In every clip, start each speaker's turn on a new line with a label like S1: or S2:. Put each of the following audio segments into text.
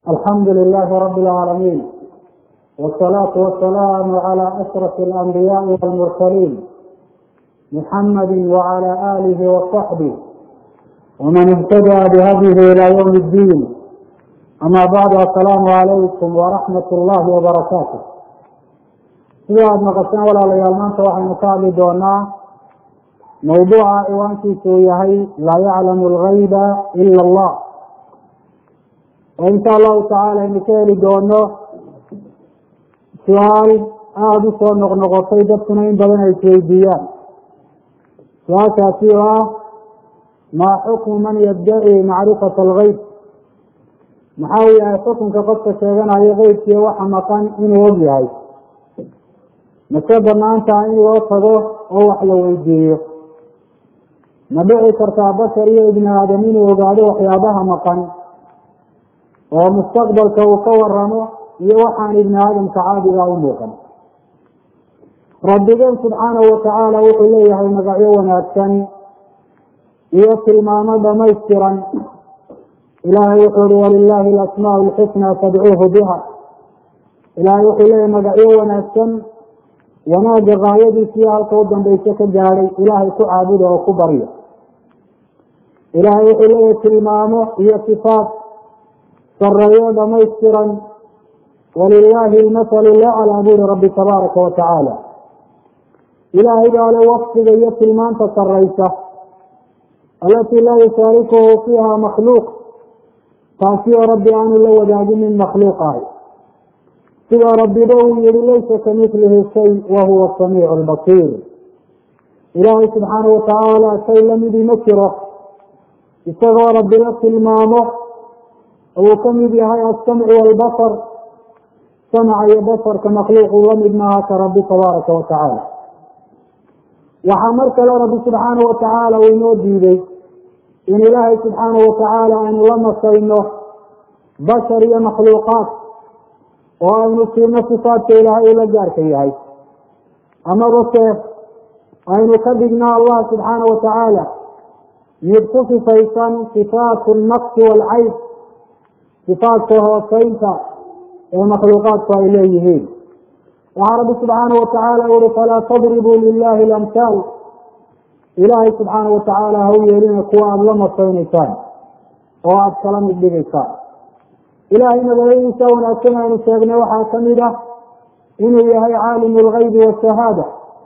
S1: alxamdu lilahi rabi اlcaalamiin wsalaatu wasalaamu calى ashraf اlanbiyaai wاlmursaliin muxamadi wcalى alihi waصaxbih wman ihtadaa bihadyihi ilى ywm اddiin ama bacdu asalaamu calaykum waraxmat اllahi wbarakaatu sida aada maqasheen walaalayaal maanta waxaynu ka hadli doonaa mawduuca ciwaankiisu uu yahay laa yaclamu algayba ila allah oo insha allahu tacaala aynu ka heli doono su-aal aada u soo noqnoqotay dadkuna in badan ay isweydiiyaan su-aashaasi oo ah maa xukmu man yaddaci macrifata algeyb maxaa uu yahay xukunka qofka sheeganayo keybkiiyo waxa maqan inuu og yahay mase banaantaha in loo tago oo wax la weydiiyo ma dhici kartaa bashar iyo ibni aadam inuu ogaado waxyaabaha maqan oo mustaqbalka uu ka waramo iyo waxaan ibni aadamka caadiga u muuqan rabbigeen subxaanahu watacaala wuxuu leeyahay magacyo wanaagsan iyo tilmaamo dhamaystiran ilaahay wuxuu uhi walilaahi alasmaau lxusnaa fadcuuhu biha ilaahay wuxuu leeyahay magacyo wanaagsan wanaagga gaayadiisiyo halka u dambayso ka gaadhay ilaahay ku caabuda oo ku barya ilaahay wuxuu leeyahay tilmaamo iyo sifaat sareeyo dhamaystiran walilaahi almathalu laclaa buuri rabbi tabaaraka wa tacaala ilaahay baa le wafdiga iyo tilmaanta saraysa alatii laa yushaarikuhu fiiha makhluuq taasi oo rabbi aanu la wadaagin min makhluuq ahay sidaa rabbiba uu yihi laysa kamilihi shay wa huwa samiicu lbasiir ilaahay subxaana watacaala shay lamidii ma jiro isagoo rabbi la tilmaamo uu ka mid yahay alsamcu waalbasar samca iyo basarka makhluuquu la mid maaha ka rabbi tabaaraka wa tacaala waxaa mar kale rabbi subxaana wa tacaala uu inoo diiday in ilaahay subxaana wa tacaala aynu la nasayno bashar iyo makhluuqaat oo aynu siino sifaadka ilaahay uu la gaarka yahay amaba se aynu ka dhigno allah subxaana wa tacaala mid ku sifaysan sifaatu naqsi waalcayb sifaadka hooseynta ee makhluuqaadku ay leeyihiin waxaa rabbi subxaana wa tacaala uri falaa tadribuu lilahi lamhaal ilaahay subxaana wa tacaala ha u yeelina kuwa aada la masaynaysaan oo aada kala mid dhigaysaan ilaahay magacadiisa wanaagsan aynu sheegnay waxaa kamid ah inuu yahay caalimu lgaybi washahaada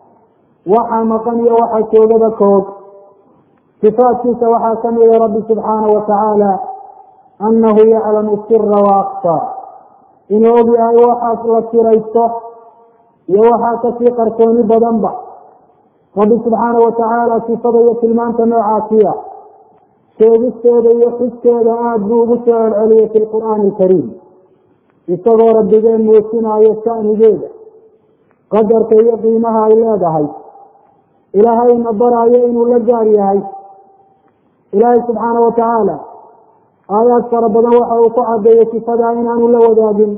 S1: waxa maqan iyo waxa joogada koog sifaadkiisa waxaa kamida rabbi subxaana wa tacaala anahu yaclamu sira waakfa inuu og yahay waxaas la siraysto iyo waxaa kasii qarsooni badanba rabbi subxaana wa tacaala sifada iyo tilmaanta noocaasiya sheegisteeda iyo xiskeeda aada buu ugu soo celceliyay fi lqur'aani alkariim isagoo rabbigeen muujinaayo shanigeeda qadarka iyo qiimaha ay leedahay ilaahayna baraayo inuu la gaar yahay ilaahay subxaana wa tacaala aayaad fara badan waxa uu ku cadeeyey sifadaa inaanu la wadaagin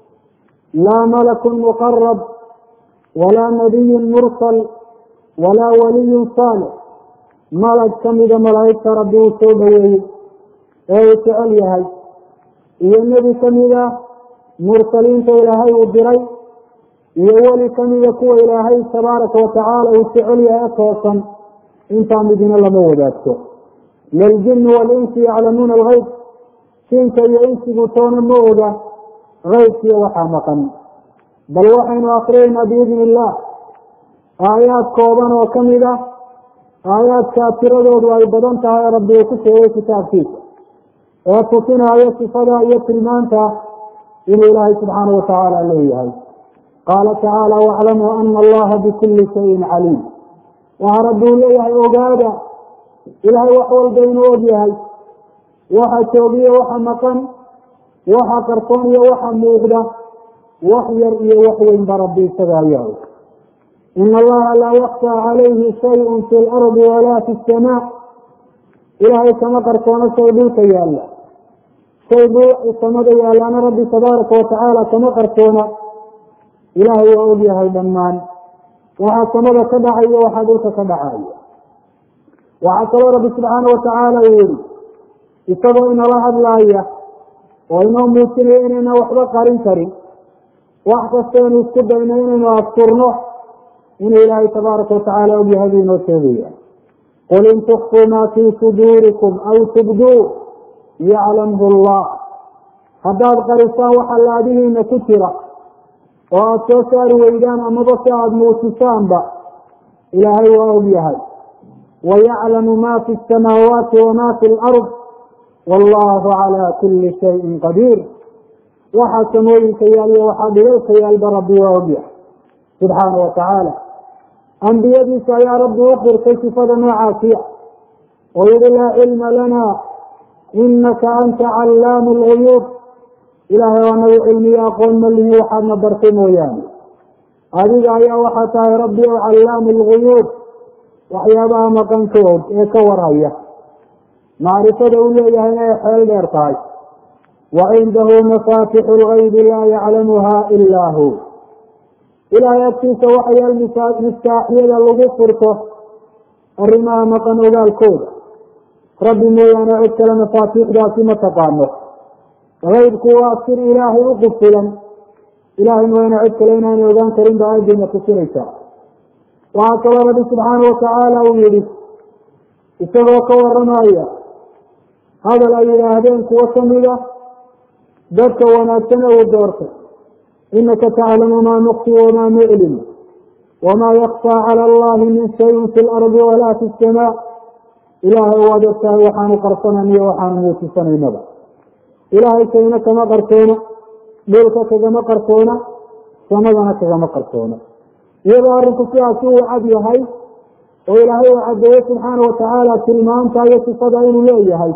S1: laa malakun muqarab walaa nabiyun mursal walaa waliyun saalix malag kamida malaa'igta rabbi uu soo dhoweeyey ee uu jecel yahay iyo nebi kamida mursaliinta ilaahay uu diray iyo weli kamida kuwa ilaahay tabaaraka wa tacaala uu jecel yahay toosan intaa midina lama wadaagto liljini walinsi yaclamuuna algeyb jinka iyo insigu toona ma oga keybkiiyo waxaa maqan bal waxaynu akriyeynaa biidni illah aayaad kooban oo kamid ah aayaadkaa tiradoodu ay badan tahay rabbi uu ku sheegay kitaabkiisa ee tusinaayo sifada iyo tilmaanta inuu ilaahay subxaana wa tacaala leeyahay qaala tacaala waclamuu ana allaha bikuli shayin caliim waxaa rabbi uu leeyahay ogaada ilaahay wax walba inuu og yahay waxa joogiyo waxa maqan waxa qarsoon iyo waxa muuqda wax yar iyo wax weynba rabbi isaga ayaa og in allaha laa yakfaa calayhi shayun fi lardi walaa fi samaa ilaahay kama qarsoono shay dhulka yaalla shay dhul samada yaallana rabbi tabaaraka wa tacaala kama qarsoona ilaahay waa og yahay dhammaan waxaa samada ka dhacayo waxaa dhulka ka dhacayo waxaa kaloo rabbi subxaana wa tacaala uu yihi isagoo inala hadlaaya oo inoo muujinayo inayna waxba qarin karin wax kastaynu isku dayno inaynu asturno inuu ilaahay tabaaraka watacaala ogyahay buu inoo sheegaya qul in tukfuu maa fii suduurikum aw tubduu yaclamhu allah haddaad qarisaan waxa laadihiina ku jira oo aada soo saari weydaan amaba si aada muujisaanba ilaahay waa og yahay wayaclamu ma fi samaawaati wama fi lard wallahu calaa kuli shayin qadiir waxaa samooyinka yaal iyo waxaa dhilalka yaalba rabbi waa og yahay subxaana wa tacaala ambiyadiisa ayaa rabbi u qirtay sifada noocaasiya oo yihi laa cilma lana inaka anta callaamu lguyuub ilaahay waa nagu cilmiyo aqoon ma lihi waxaadna bartay mooyaane adiga ayaa waxaa tahay rabbi o callaamu lguyuub waxyaabaha maqanka og ee ka warhaya macrifada uu leeyahayna ay xeel dheer tahay wa cindahu mafaatixu lgaybi laa yaclamuha ilaa hu ilaahay agtiisa waxayaal miftaaxyada lagu furto arrimaha maqan ogaalkooda rabbi mooyaane cid kale mafaatiixdaasi ma taqaano kaybku waa sir ilaahay u qufilan ilahay mooyaane cid kale inaanay ogaan karin ba aadayna tusinaysaa waxaa kaloo rabbi subxaana watacaala uu yihi isagoo ka waramaya hadal ay yidhaahdeen kuwo kamida dadka wanaagsan ee uu doortay inaka taclamu maa nuqsi wamaa nuclim wamaa yakfaa cala allahi min shayin fi lardi walaa fi samaa ilaahay waad ogtahay waxaanu qarsanayniyo waxaanu muujisanaynaba ilaahay shayna kama qarsoona dhulka kagama qarsoona samadana kagama qarsoona iyadoo arrinku sidaasi uu cad yahay oo ilaahay uu caddeeye subxaana watacaala tilmaanta iyo sifada inuu leeyahay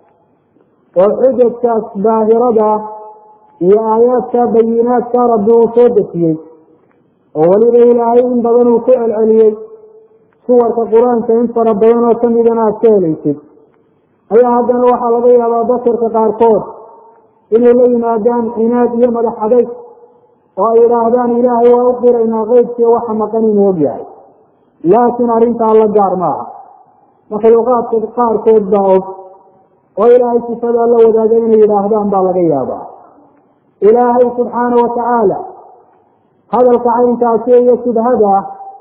S1: oo xujajkaas baahirada iyo aayaadka bayinaadka rabbi uu soo dejiyey oo weliba ilaahay in badan uu ku celceliyey suwarka qur-aanka in fara badan oo kamidana aad ka helaysid ayaa haddana waxaa laga yaabaa basarka qaarkood inay la yimaadaan cinaad iyo madax adayg oo ay yidhaahdaan ilaahay waa u qiraynaa qeybkiiyo waxa maqan inuu og yahay laakiin arrintaa la gaar maaha makhluuqaadka qaarkood baa og oo ilaahay sifadaa la wadaaga inay yidhaahdaan baa laga yaabaa ilaahay subxaana watacaala hadalka caynkaasi iyo shubhada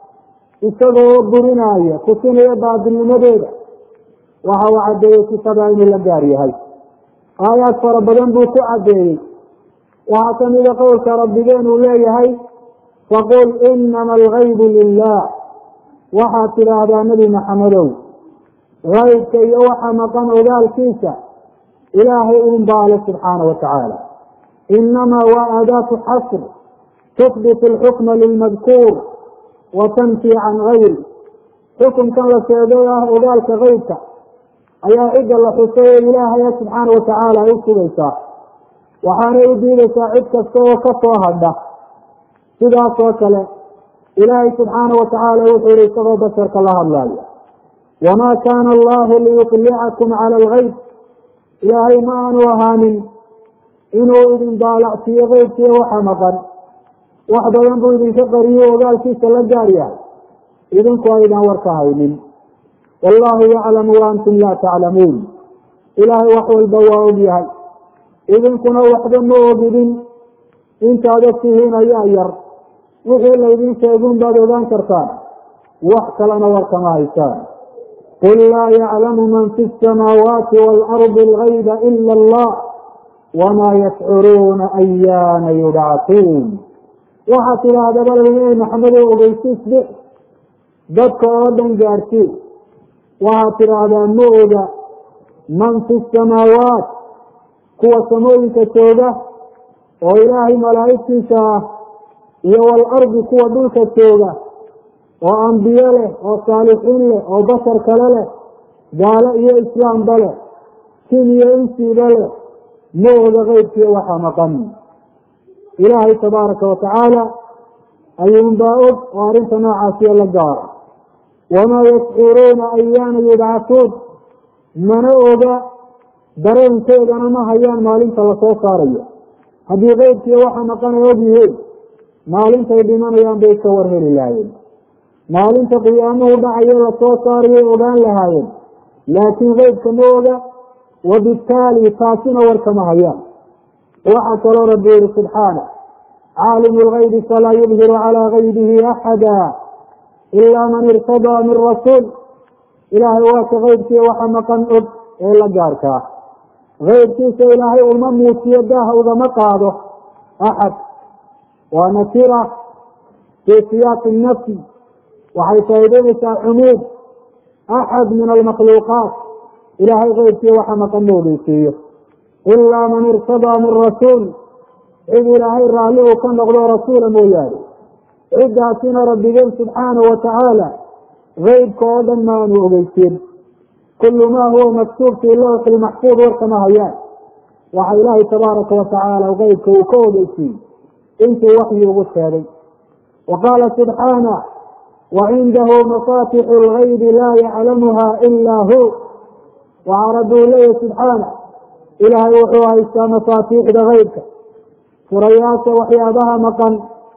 S1: isagoo burinaya tusinaya baadilnimadeeda waxa uu caddeeyey sifadaa inuu la gaar yahay aayaad fara badan buu ku caddeeyey waxaa kamida qowlka rabbigeen uu leeyahay faqul inama algaybu lilah waxaad tidhaahdaa nebi maxamedow gaybka iyo waxa maqan ogaalkiisa ilaahay uun baale subxaana wa tacaala inamaa waa aadaatu xasr tuhbit alxukma lilmadkuur wa tanfi can gayri xukunkan la sheegay ah ogaalka keybka ayaa cidda la xusay ee ilaahaya subxaana wa tacaala ay u sugaysaa waxaanay u diidaysaa cid kasta oo ka soo hadha sidaas oo kale ilaahay subxaana wa tacaala wuxuu yihi isagoo basharka la hadlaayo wamaa kaana allahu liyuطlicakum cala algayb ilaahay ma aanu ahaanin inuu idin daalacsiiyo keybkiiyo waxa maqan wax badan buu idinka qariyo ogaalkiisa la gaar yahay idinku aydan warka haynin wallahu yaclamu wa antum laa taclamuun ilaahay wax walba waa og yahay idinkuna waxba ma ogidin intaad og tihiin ayaa yar wixii laydin sheegun baad ogaan kartaan wax kalena warkama haysaan qul laa yaclamu man fi الsamaawaati wاlardi اlgayba ila allah wamaa yashcuruuna ayaana yubcatuun waxaad tidhaahdaba nabi maxamedow ogeysiis bix dadka oo dhan gaadhsii waxaad tidhaahdaa ma oga man fi samaawaat kuwa samooyinka jooga oo ilaahay malaa'igtiisa ah iyo walardi kuwa dhulka jooga oo ambiye leh oo saalixiin leh oo bashar kale leh gaalo iyo islaamba leh sin iyo insiiba leh ma oga keybkiiyo waxa maqan ilaahay tabaaraka wa tacaala ayuunbaa og oo arrinta noocaasiyo la gaara wamaa yashcuruuna ayaana yubcatuun mana oga dareenkeedana ma hayaan maalinta lasoo saarayo haddii keybkiiyo waxa maqan ay og yihiin maalintay dhimanayaan bay ka war heli lahaayeen maalinta qiyaamuhu dhacayo lasoo saarayay ogaan lahaayeen laakiin keybka ma oga wabitaali taasina warkama hayaan waxaa kaloo rabbi yihi subxaana caalimu lgaybi falaa yubhiru calaa gaybihi axada ilaa man irtadaa min rasuul ilaahay waa ka keybkii waxa maqan og ee la gaarkaa keybkiisa ilaahay uma muujiyo daaha ugama qaado axad waa nakira fii siyaaqi nafsi waxay faa'iideynaysaa cumuud axad min almakhluuqaat ilaahay keybkii waxa maqan ma ogeysiiyo ilaa man irtadaa min rasuul cid ilaahay raalli uu ka noqdo rasuula mooyaane ciddaasina rabbigeen subxaana wa tacaala keybka oo dhan maanu ogeysiin kullu maa huwa maktuub fii lawxi lmaxfuud warkama hayaan waxa ilaahay tabaaraka wa tacaala keybka uu ka ogeysiiyey intuu waxyi ugu sheegay wa qaala subxaana wacindahu mafatixu lgaybi laa yaclamuha ilaa hu waxaa rabbi uu leeyahy subxaana ilaahay wuxuu haystaa mafaatiixda keybka furayaasha waxyaabaha maqan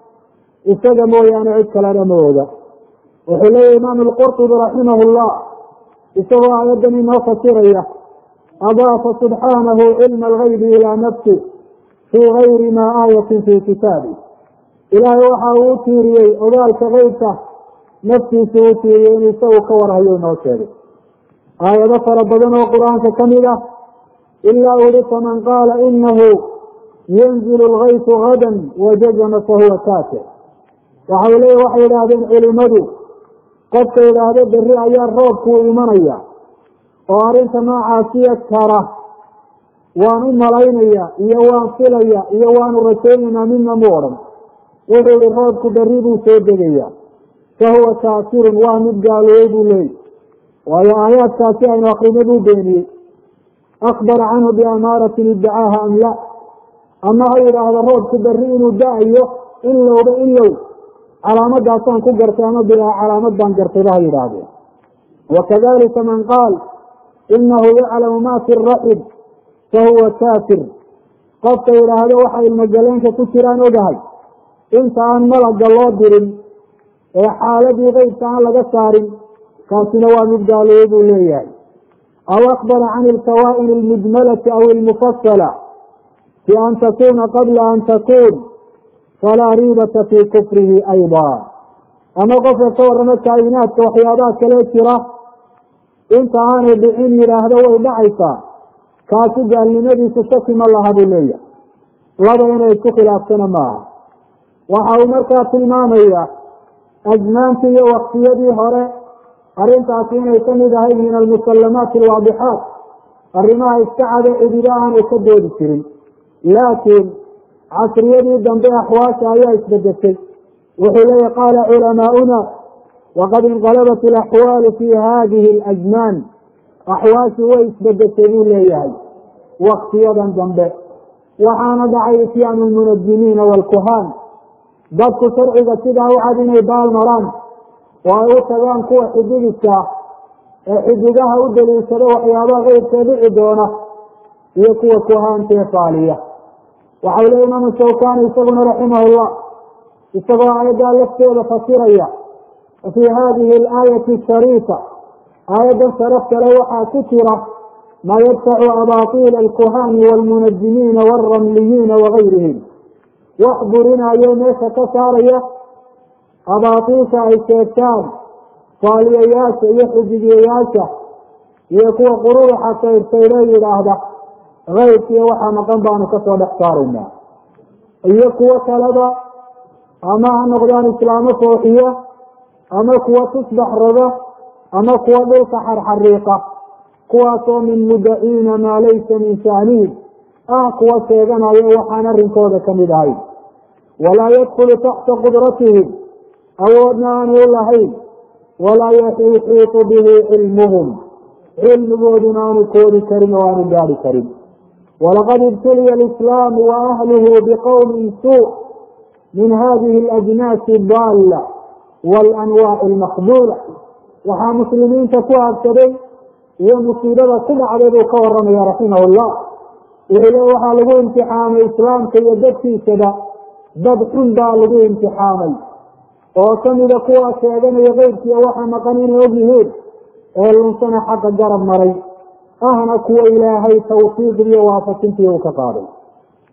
S1: isaga mooyaane cid kalena ma oga wuxuu leeyahy imaam alqurtubi raximah llah isagoo aayaddan inoo fasiraya adaafa subxaanahu cilma algaybi ilaa nafsi fii gayri maa aayatin fii kitaabi ilaahay waxa uu u tiiriyey ogaalka keybka naftiisu u tiiriyey inuu isagu ka warhayo inoo sheegay aayado fara badan oo qur-aanka ka mid ah ilaa uri faman qaala inahu yanzilu lgaytu gadan wajazama fahuwa kaafir waxau leey waxay idhaahdeen culimadu qofka idhaahdo berri ayaa roobkuu imanaya oo arrinta noocaasiya kara waan u malaynaya iyo waan filaya iyo waanu rajaynaynaa midna mu odhan wuxuu ihi roobku berri buu soo degaya fahuwa kaafirun waa mid gaaloobey buu leeyay waayo aayaadkaasi aynu akrina buu beeniyey akbara canhu biamaaratin iddacaaha am la ama ha yidhaahdo roobku berri inuu da-ayo ilowba ilow calaamadaasaan ku gartay ama bilaa calaamad baan gartayba ha yidhaahdeen wakadalika man qaal inahu yaclamu ma fi raxib fahuwa kaafir qofka yidhaahdo waxa ilmogaleenka ku jiraan ogahay inta aan malaga loo dirin ee xaaladii keybka aan laga saarin kaasina waa mid gaaloobey buu leeyahay aw akbara can ilkawaa'in almujmalati aw ilmufasala fi an takuna qabla an takun falaa riibata fii kufrihi ayda ama qofka ka warramo kaa'inaadka waxyaabaha kale jira inta aanay dhicin yidhaahdo way dhacaysaa kaasi gaalnimadiisu shaki ma laha buu leeyahay laba inay isku khilaaftana maaha waxa uu markaa tilmaamaya ajmaantii iyo waktiyadii hore arrintaasi inay ka mid ahayd min almusallamaati alwaadixaat arrimaha iska cade cidido aanay ka doodi jirin laakiin casriyadii dambe axwaasha ayaa isbedeshay wuxuu leeyahy qaala culamaa'una waqad inqalabat alaxwaalu fi hadihi alajmaan axwaashu way isbedeshay buu leeyahay waktiyadan dambe waxaana dhacay ityaanu lmunajimiina waalkuhaan dadku sharciga sidaa u cad inay baal maraan oo ay u tagaan kuwa xidigiska ee xidigaha u daliishado waxyaabaha keybkee dhici doona iyo kuwa kuhaantee faaliya waxau leey imaamu shawkani isaguna raximah llah isagoo aayaddaa lafteeda fasiraya fii hadihi alaayati ashariifa aayaddan sharaftale waxaa ku jira maa yadfacu abaatiila alkuhaani waalmunajimiina waalramliyiina wagayrihim wax burinayo meesha ka saaraya abaatiisha ay sheegtaan faaliyayaasha iyo xidigiyayaasha iyo kuwa qururuxa saydhsaydhe yidhaahda keybkiiyo waxaa maqan baanu kasoo dhex saaraynaa iyo kuwo kaleba ama ha noqdaan islaamo fooxiya ama kuwa tusbax roga ama kuwa dhulka xarxariiqa kuwaasoo min mudaciina maa laysa min shaanihim ah kuwa sheeganayo waxaan arrinkooda kamid ahayn walaa yadkulu taxta qudratihim awoodna aanay u lahayn walaa yuxiitu bihi cilmuhum cilmigooduna aanu koodi karin oo aanu gaari karin walaqad ibtuliya alislaamu wa ahluhu biqowmin suu min hadihi alajnaasi daalla waalanwaaci almaqbuula waxaa muslimiinta ku habsaday iyo musiibada ku dhacday buu ka waramaya raximah llah wuxuu le waxaa lagu imtixaamay islaamka iyo dadkiisaba dad xun baa lagu imtixaamay oo kamida kuwaa sheeganaya keybkiiyo waxa maqan inay og yihiin ee lunsana xaqa garab maray ahna kuwa ilaahay tawfiiqdiiyo waafajintii uu ka qaaday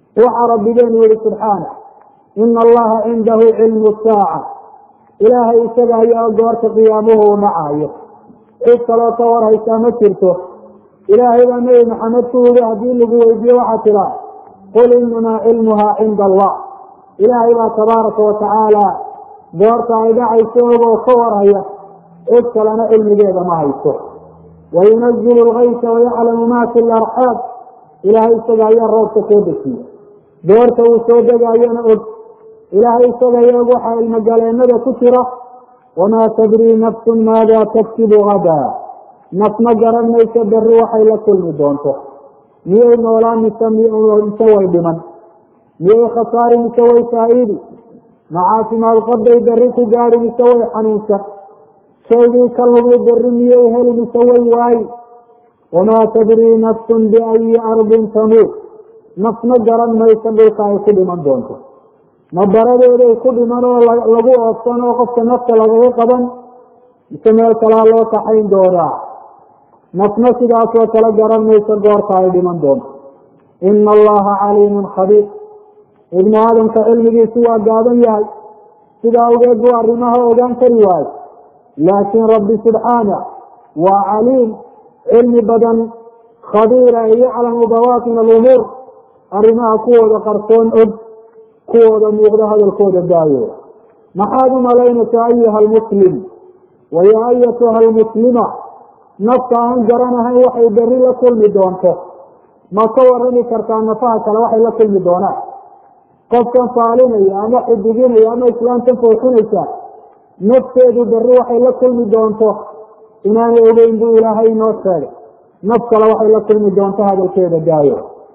S1: waxaa rabbigeenu yihi subxaana ina allaha cindahu cilmu saaca ilaahay isaga ayaa goorta qiyaamuhu u dhacayo cid kaloo ka war haysaa ma jirto ilaahay baa nebi maxamed ku yihi haddii lagu weydiiye waxaa tidaa qul inamaa cilmuhaa cinda allah ilaahay baa tabaaraka watacaala goorta ay dhacayso ogoo ka warhaya cid kalena cilmigeeda ma hayso wayunazilu lgaysa wayaclamu ma fi larxaab ilaahay isaga ayaa roobka soo dejiya goorta uu soo degaayona og ilaahay isaga ayaa og waxaa ilmogaleennada ku jira wamaa tadrii nafsun maada taktibu hadaa naf ma garan mayso berri waxay la kulmi doonto miyay noolaan mise mise way dhiman miyay khasaari mise way faa'iidi macaafimaad qabday berri ku gaadi mise way xanuunsan shaygii ka lumi berri miyay heli mise way waayi wamaa tadrii nafsun biayi ardin tamuut naf ma garan mayso dhulka ay ku dhiman doonto ma baradeeday ku dhiman oo lagu oobsan oo qofka nafta lagaga qaban mise meel kalaa loo kaxayn doonaa nafna sidaasoo kala garan mayso goorta ay dhiman doonto ina allaha caliimun khabiir ibnu aadamka cilmigiisu waa gaaban yahay sidaa awgeed buu arrimaha ogaan kari waayo laakiin rabbi subxaana waa caliim cilmi badan khabiira ee yaclamu bawaatin alumuur arrimaha kuwooda qarsoon og kuwooda muuqda hadalkooda daayo maxaad u malaynaysaa ayuha almuslim wa yaa ayatuha almuslima nafta aan garanahayn waxay berri la kulmi doonto ma ka warami kartaa nafaha kale waxay la kulmi doonaan qofkan faalinaya ama xidiginaya ama islaamkan fooxinaysa nafteedu berri waxay la kulmi doonto inaanay ogeyn buu ilaahay inoo sheegay naf kale waxay la kulmi doonto hadalkeeda daayo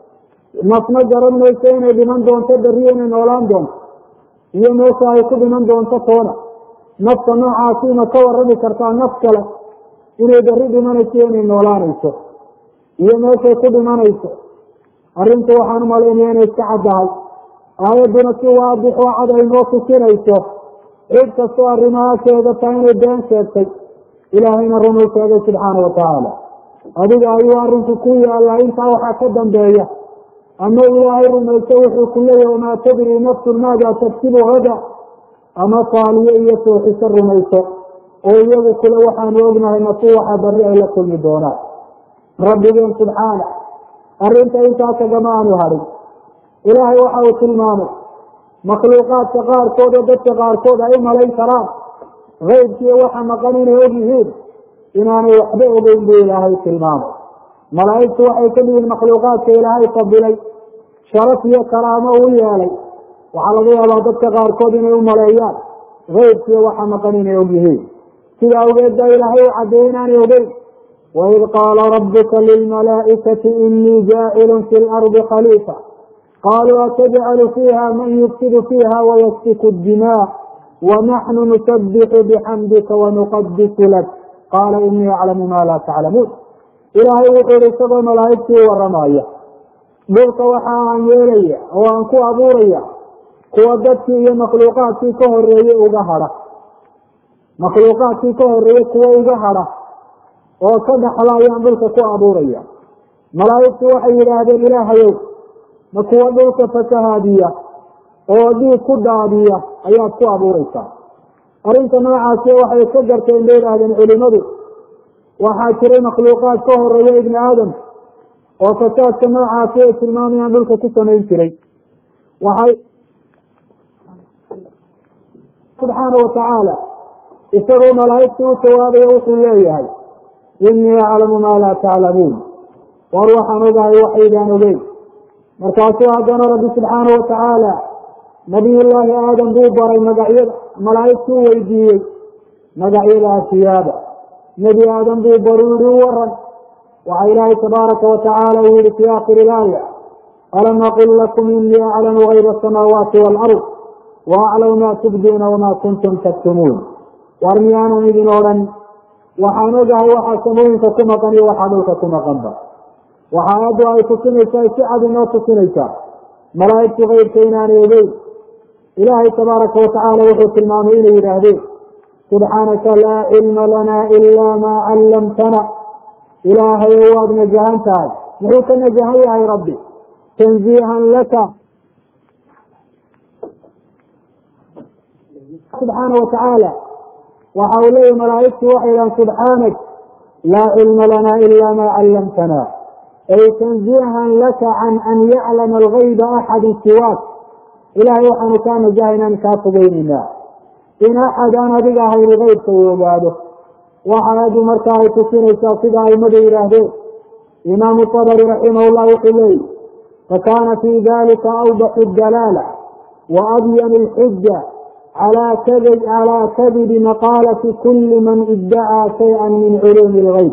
S1: nafna garan mayso inay dhiman doonto berri inay noolaan doonto iyo meesha ay ku dhiman doonto toona nafta noocaasi ma ka warami kartaa naf kale inay berri dhimanayso inay noolaanayso iyo meeshay ku dhimanayso arrinta waxaan u malaynaya inay iska caddahay aayadduna si waadix oo cad ay noo tusinayso cid kastoo arrimaha sheegata inay been sheegtay ilaahayna runuu sheegay subxaana watacaala adiga ayuu arrinku ku yaallaa intaa waxaa ka dambeeya ama ilaahay rumayso wuxuu ku leeyahy wamaa tadrii nafsun maada tagsibu hada ama faaliyo iyo fooxiso rumayso oo iyagu kule waxaanu ognahay nafu waxa barri ay la kulmi doonaan rabbigeen subxaana arrinta intaa kagama aanu hadhin ilaahay waxa uu tilmaamay makhluuqaadka qaarkood oo dadka qaarkood ay u malayn karaan keybkiiyo waxa maqan inay og yihiin inaanay waxba ogeyn buu ilaahay tilmaamay malaa'igtu waxay ka dhihiin makhluuqaadka ilaahay fadilay sharaf iyo karaamo u yeelay waxaa laga yaabaa dadka qaarkood inay u maleeyaan keybkiiyo waxa maqan inay og yihiin sida awgeed baa ilaahay u caddeeyey inaanay ogeyn waid qaala rabuka lilmalaa'ikati inii jaacilun fi lardi khaliifa qaluu atajcalu fiiha man yufsidu fiiha wayasfiku dimaa wanaxnu nusabixu bixamdika wanuqadisu lak qaala inii aclamu ma laa taclamuun ilaahay wuxuu ihi isagoo malaa'igtii u waramaya dhulka waxa aan yeelaya oo aan ku abuuraya kuwa dadkii iyo makhluuqaadkii ka horeeyey uga hadha makhluuqaadkii ka horeeyey kuwa uga hadha oo ka dhaxla ayaan dhulka ku abuuraya malaa'igtu waxay yidhaahdeen ilaahayow ma kuwa dhulka fasahaadiya oo dhiig ku daadiya ayaad ku abuureysaa arrinta noocaasi waxay ka garteen bay idhaahdeen culimadu waxaa jiray makhluuqaad ka horeeya ibni aadam oo fasaadka noocaasi ay tilmaamayaan dhulka ku samayn jiray waxay subxaana watacaala isagoo malaa'igta u jawaabaya wuxuu leeyahay inii aclamu maa laa taclamuun war waxaan ogahay waxaydaan ogeyn markaasuu haddana rabbi subxaana watacaala nabiyullaahi aadam buu baray magacyada malaa'igtuu weydiiyey magacyada asiyaada nebi aadam buu baru yihi u waran waxaa ilaahay tabaaraka watacaala uu yihi fii aakhiri ilaaya alam aqul lakum inii aclamu gayba asamaawaati waalard wa aclamu maa tubduuna wamaa kuntum taktumuun war miyaanan idin odhan waxaan ogahay waxaa samooyinka ku maqan iyo waxaa dhulka ku maqanba waxa aayaddu ay tusinaysaa si cad inoo tusinaysaa malaa'igtu keybka inaanay ogeyn ilaahay tabaaraka watacaala wuxuu tilmaamay inay yidhaahdeen subxaanaka laa cilma lana ilaa maa callamtana ilaahayo waad najahan tahay muxuu ka najahan yahay rabbi tanziihan laka subxaana watacaala waxa uu leeyahy malaaigtu waxay idhahan subxaanak laa cilma lana ila ma callamtana ay tanziihan laka can an yaclama algayba axadu siwaak ilahay waxaanu kaa najahay inaan kaa fogeyneynaa in axad aan adiga ahayni keybka uu ogaado waxa aadu marka ay tusinaysaa sida aimadu yidhaahdeen imaamu tabari raximah llah wuxuu leeyi fakana fi dalika awdaxu dalaala wa abyan lxuja calaa kadibi maqaalati kuli man idacaa shaya min culuumi lgayb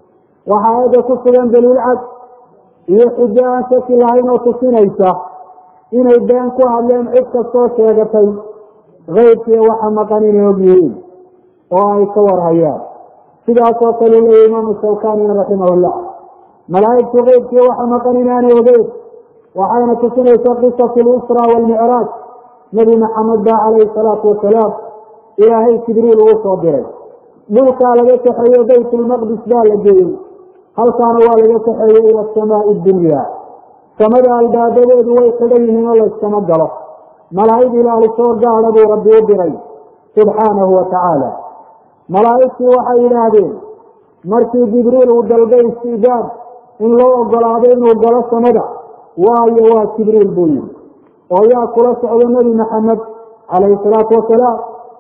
S1: waxaa aada ku sugan daliil cad iyo xujo aan shaki lahayn oo tusinaysa inay been ku hadleen cid kastoo sheegatay keybkiiyo waxa maqan inay og yihiin oo ay ka warhayaan sidaasoo kale u leeya imaamu shawkanina raximah llah malaa'igtu keybkiiyo waxa maqan inaanay ogeyn waxayna tusinaysa qisatu lusra waalmicraaj nebi maxamed baa calayhi salaatu wasalaam ilaahay jibriil uu soo diray dhulkaa laga kaxeeyo baytulmaqdis baa la geeyey halkaana waa laga kaxeeyey ila asamaai dunya samada albaabadeedu way xidhan yihiin oo layskama galo malaa'ig ilaahay soo gaadha buu rabbi u diray subxaanahu wa tacaala malaa'igtii waxay yidhaahdeen markii jibriil uu dalbay istiijaab in loo ogolaado inuu galo samada waayo waa jibriil buu yihi oo yaa kula socdo nebi maxamed calayhi salaatu wasalaam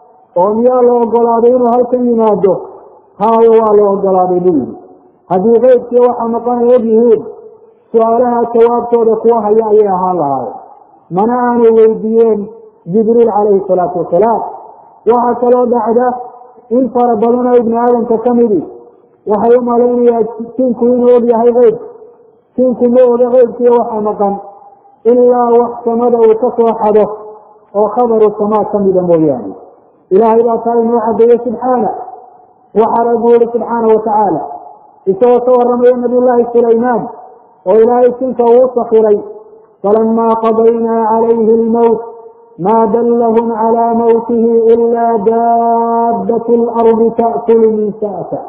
S1: oo miyaa la ogolaaday inuu halkan yimaado haayo waa la ogolaaday buu yihi haddii keybkii waxa maqan ay og yihiin su-aalaha jawaabtooda kuwa haya ayay ahaan lahaayeen mana aanay weydiiyeen jibriil calayhi salaatu wasalaam waxaa kaloo dhacda in fara badan oo ibni aadamka ka midi waxay u malaynayaa jinku inuu og yahay keyb jinku ma oga keybkiiyo waxa maqan ilaa wax samada uu ka soo xado oo khabaru samaa ka mida mooyaane ilaahay baa taa inoo cadeeye subxaana waxaa rabbi yihi subxaana watacaala isagoo ka waramaya nabiy llaahi sulaymaan oo ilaahay jinka uu sakiray falamaa qadaynaa calayhi lmowt maa dallahum calaa mawtihi ilaa daabat lardi ta'kulu min sa'ta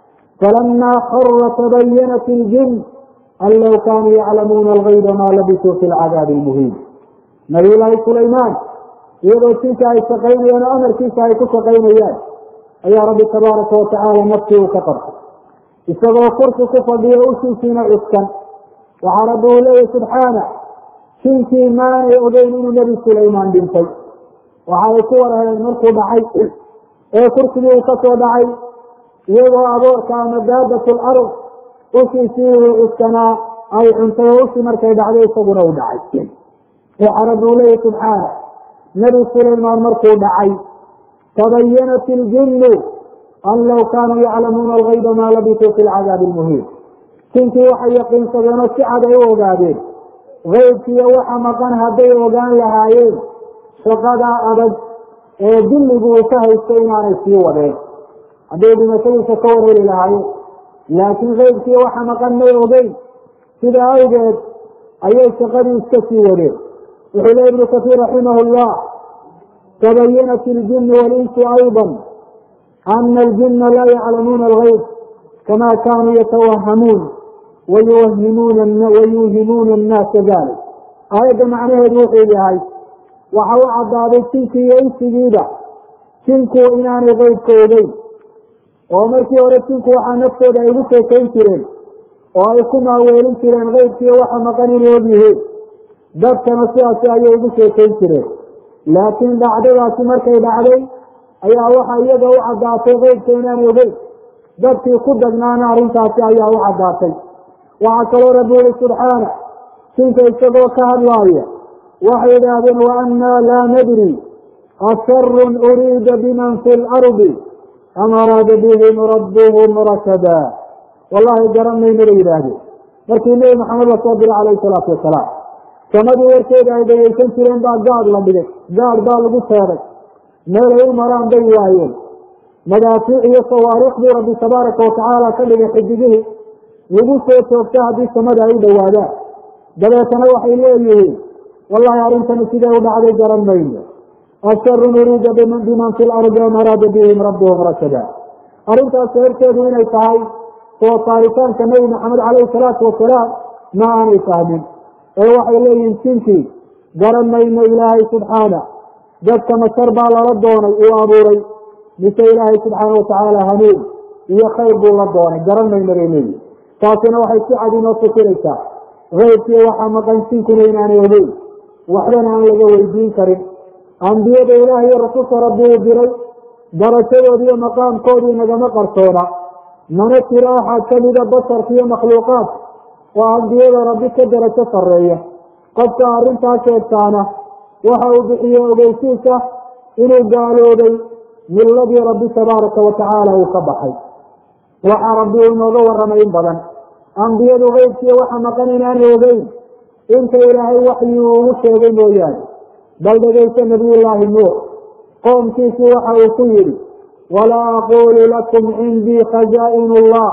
S1: falamaa khara tabayanat iljin an low kaanuu yaclamuuna algayba maa labisuu fi lcadaabi lmuhiin nabiy llaahi sulaymaan iyadoo jinka ay shaqaynayaan oo amarkiisa ay ku shaqaynayaan ayaa rabbi tabaaraka watacaala naftii uu ka qabtay isagoo kursi ku fadhiyo ushiisiina cuskan waxaa rabbi uu leeyahy subxaana jinkii maanay ogeyn inuu nebi sulaymaan dhintay waxa ay ku warheen markuu dhacay ee kursigii uu ka soo dhacay iyagoo aboorka ama daabat lard ushiisii uu cuskanaa ay cuntay oo ushii markay dhacday isaguna uu dhacay waxaa rabbi uu leeyahy subxaana nebi sulaymaan markuu dhacay tabayanat iljinnu an low kaanuu yaclamuuna algayba maa labisuu fi lcadaabi lmuhiin jinkii waxay yaqiinsadeen oo si cad ay u ogaadeen keybkiiyo waxa maqan hadday ogaan lahaayeen shaqadaa adag ee dilligu uu ka haysto inaanay sii wadeen hadday dhimashadiisa ka wareeri lahaayeen laakiin keybkiiyo waxa maqan may ogeyn sida awgeed ayay shaqadii iska sii wadeen wuxuu leey ibnu kasiir raximah llah tabayanat iljinu walinsu ayضa ana aljina laa yaclamuuna algayb kama kaanuu yatawahamuun wayuuhimuuna annaasa dalik aayadda macnaheedu wuxuu yahay waxa u caddaaday jinkii iyo insigiiba jinku inaanay keybka ogeyn oo markii hore jinku waxaa naftooda ay ugu sheekayn jireen oo ay ku maaweelin jireen keybkiiyo waxa maqan inay og yihiin dadkana sidaasi ayay ugu sheekayn jireen laakiin dhacdadaasi markay dhacday ayaa waxa iyaga u caddaatay keybka inaanay ogeyn dadkii ku dagnaana arrintaasi ayaa u caddaatay waxaa kaloo rabbi uli subxaana jinka isagoo ka hadlaaya waxay idhaahdeen wa annaa laa nadri asharun uriida biman fi lardi am araada bihim rabbuhum rashada wallahi garanayna bay yidhaahdeen markii nebi maxamed lasoo diray calayhi salaatu wasalaam samadii warkeeda ay dhagaysan jireen baa gaad la dhigay gaad baa lagu teeday meelay u maraan bay waayeen madaafiic iyo sawaariikhdii rabbi tabaaraka watacaala ka dhigay xidigihii lagu soo joogta haddii samada ay u dhowaadaan dabeetana waxay leeyihiin wallahi arrintani siday u dhacday garan mayno asharun uriida biman fi lardi am araada bihim rabbuhum rashada arrintaas sababteedu inay tahay soo saaritaanka nebi maxamed calayhi salaatu wasalaam ma aanay fahmin ee waxay leeyihiin jinkii garan mayno ilaahay subxaana dadka masar baa lala doonay uu abuuray mise ilaahay subxaana watacaala hanuun iyo khayr buu la doonay garan mayna bay leeyihi taasina waxay si cad inoo fikiraysaa keybkiiyo waxaa maqansiinkuna inaanay ogeyn waxbana aan laga weydiin karin ambiyada ilaah iyo rasuulka rabbi uu diray darashadoodi iyo maqaamkoodii nagama qarsoona mana jiro axad kamida basarka iyo makhluuqaadka oo ambiyada rabbi ka darajo sarreeya qofka arrintaa sheegtaana waxa uu bixiye ogeysiisa inuu gaaloobay milladii rabbi tabaaraka wa tacaala uu ka baxay waxaa rabbi uu inooga warramay in badan ambiyadu keybkiiyo waxa maqan inaanay ogeyn inta ilaahay waxyi uu ugu sheegay mooyaane bal dhegaysa nabiyullaahi nuux qoomkiisii waxa uu ku yidhi walaa aquulu lakum cindii khazaa'inu allah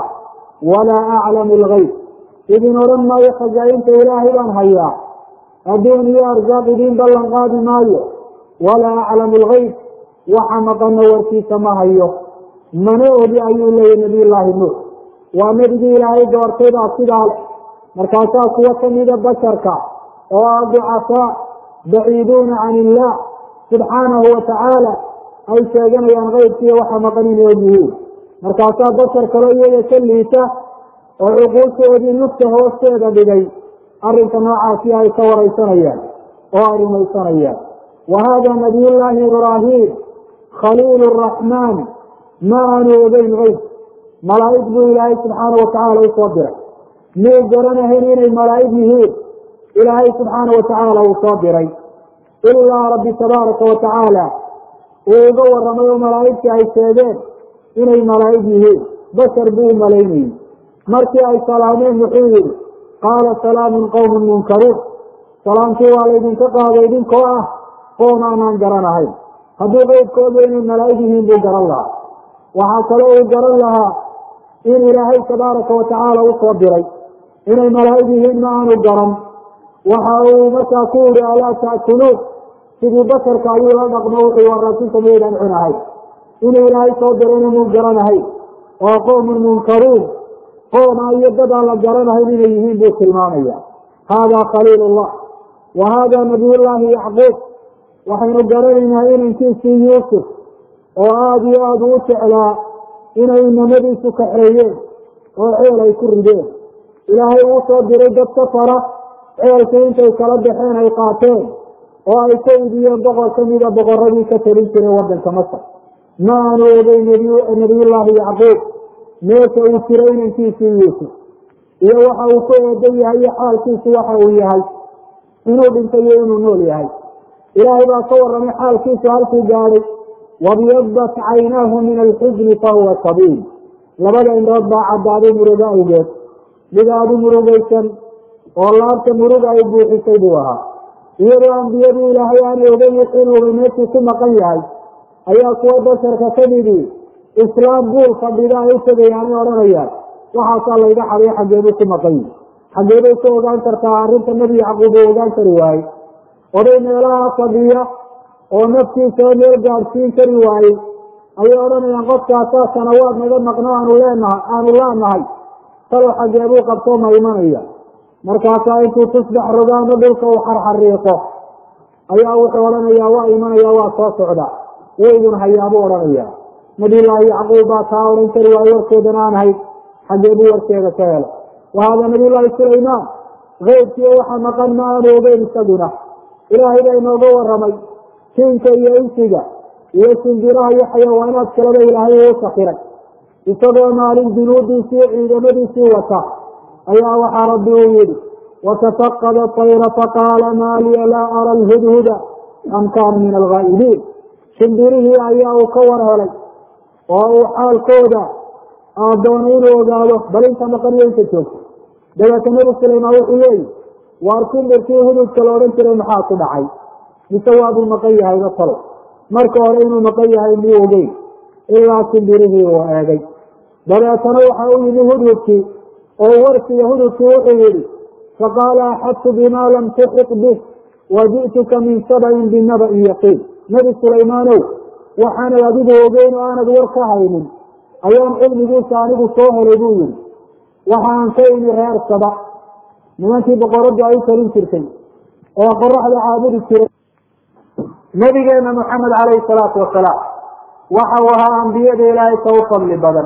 S1: walaa aclamu algeyb idin odhan maayo khazaa'inta ilaahay baan hayaa adduun iyo arsaaq idiin ballan qaadi maayo walaa aclamu algeyb waxa maqana warkiisa ma hayo mana ogi ayuu leeyahy nabiyullaahi nuux waa nebigii ilaahay doortay baa sidaa le markaasaa kuwo kamida basharka oo ah ducafaa baciiduuna can illah subxaanahu wa tacaala ay sheeganayaan keybkiiyo waxa maqan inay og yihiin markaasaa bashar kaloo iyaga ka liita oo cuquushoodii nufta hoosteeda dhigay arrinka noocaasi ay ka waraysanayaan oo ay rumaysanayaan wa haada nabiyullaahi ibraahim khaliil raxmaan ma aanu ogeyn keyb malaa'ig buu ilaahay subxaana wa tacaala usoo diray muu garanahayn inay malaa'ig yihiin ilaahay subxaana wa tacaala uu soo diray ilaa rabbi tabaaraka wa tacaala uu uga warramay oo malaa'igtii ay sheegeen inay malaa'ig yihiin bashar buu u malaynayey markii ay salaameen wuxuu yidhi qaala salaamun qowmun munkaruun salaamkii waa laydinka qaaday idinkoo ah qoom aanaan garanahayn hadduu qeybkooda inay malaa'ig yihiin buu garan lahaa waxaa kaloo uu garan lahaa in ilaahay tabaaraka wa tacaala usoo diray inay malaa'ig yihiin ma aanu garan waxa uu markaa ku yihi alaa ta'kuluun sidii basharka ayuu la dhaqmo wuxuu waraasinta maydaan cunahay inuu ilaahay soo dirayna muu garanahay oo qowmun munkaruun qooma iyo dad aan la garanahayn inay yihiin buu tilmaamaya haadaa khaliil ullah wa haadaa nabiyullaahi yacquub waxaynu garanaynaa inankiisii yuusuf oo aada iyo aada uu jeclaa inay inamadiisu kaxeeyeen oo ceel ay ku rideen ilaahay uu soo diray dad ka fara ceelkii intay kala baxeen ay qaateen oo ay ka idiyeen boqor kamida boqoradii ka talin jiray wadanka masar ma aanu ogey nabiyullaahi yacquub meesha uu jiray inankiisii yuusuf iyo waxa uu ku eedan yahay iyo xaalkiisu waxa uu yahay inuu dhintay iyo inuu nool yahay ilaahay baa ka warramay xaalkiisu halkuu gaadhay wabyadat caynaahu min alxusni fahuwa sabiil labada indhood baa caddaaday murugo awgeed mid aada u murugaysan oo laabta muruga ay buuxisay buu ahaa iyadoo ambiyadii ilaahay aanay ogeyn wixiinuuba meeshuu ku maqan yahay ayaa kuwa basharka kamidii islaam buul fadhida ay u tegayaanay odhanayaan waxaasaa layga xaday xaggeebuu ku maqan yihi xaggeebay ka ogaan kartaa arrinta nebi yacquub uu ogaan kari waaye oday meelaha fadhiya oo naftiisao meel gaadhsiin kari waayey ayay odhanayaan qofkaasaa sanawaad naga maqno aanu leenahay aanu laanahay talow xaggeebuu qabtoo ma imanaya markaasaa intuu tusbax rogaano dhulka uu xarxariiqo ayaa wuxuu odhanayaa waa imanaya waa soo socda waydun hayaabuu odhanaya nabiyullaahi yacquub baa taa odhan kari waayo warkeedan aan ahayd xaggeebuu warkeeda ka helo wa haada nabiyullaahi sulaymaan keybkiiyo waxa maqan ma aanu ogeyn isaguna ilaahay baa inooga warramay jinka iyo insiga iyo shimbiraha iyo xayawaanaad kaleba ilaahay uu sakiray isagoo maalin junuudiisii ciidamadiisii wata ayaa waxaa rabbi uu yidhi watafaqada tayra faqaala maa liya laa ara alhudhuda am kaana min alghaa'ibiin shimbirihii ayaa uu ka war helay oo uu xaalkooda doonay inuu ogaado bal inta maqan iyo inta joogto dabeeta nebi sulaymaan wuxuu leeyihi waar shimbirkii hududka la odhan jiray maxaa ku dhacay mise waabuu maqan yahayba talo marka hore inuu maqan yahay muu ogeyn ilaa shimbirihii uu eegay dabeetana waxa u yimi hududkii oo warkiga hududkii wuxuu yihi faqaala axadtu bima lam tuxit bih waji'tuka min sabain binaba'in yaqiin nebi sulaymaanow waxaanad adigu ogeyn oo aanad war ka haynin ayaan cilmigiisa anigu soo helay buu yihi waxaan ka imi reer saba nimankii boqoraddu ay u talin jirtay oo qoraxda caabudi jiray nabigeena moxamed calayhi salaatu wasalaam waxa uu ahaa ambiyada ilaahay ka u fadli badan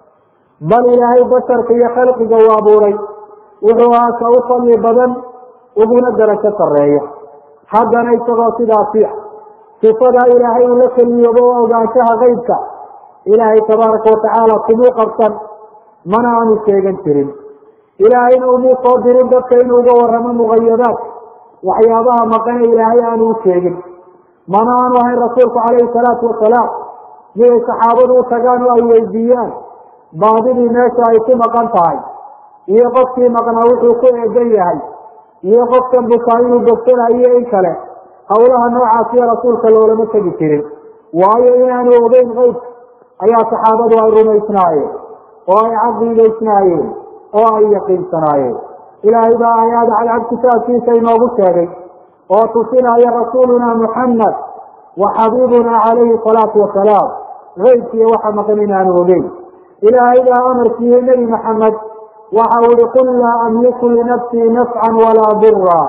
S1: bal ilaahay basharka iyo khalqiga uu abuuray wuxuu ahaa ka u fadli badan uguna darajo sarreeya haddana isagoo sidaasi ah sifadaa ilaahay uu la keliyoobo o ogaanshaha qeybka ilaahay tabaaraka watacaala kumuu qabsan mana aanu sheegan jirin ilaahayna umuu soo dirin dadka inuu uga waramo muqayadaad waxyaabaha maqane ilaahay aanu u sheegin mana aanu ahayn rasuulku calayhi salaatu wasalaam miday saxaabadu u tagaan oo ay weydiiyaan baadidii meesha ay ku maqan tahay iyo qofkii maqnaa wuxuu ku eegan yahay iyo qofkan bukaa inuu bogsanayo in kale hawlaha noocaasiyo rasuulka loolama tegi jirin waayo inaanu ogeyn qeybka ayaa saxaabadu ay rumaysnaayeen oo ay caqiidaysnaayeen oo ay yaqiinsanaayeen ilaahay baa aayaada cadcad kitaabkiisa inoogu sheegay oo tusinaya rasuuluna muxamed wa xabiibuna calayhi salaatu wasalaam qeybkiiyo waxa maqan inaanu ogeyn ilaahay baa amarkiiyey nebi maxamed waxa uu ihi qul laa amliku linafsii nafcan walaa dira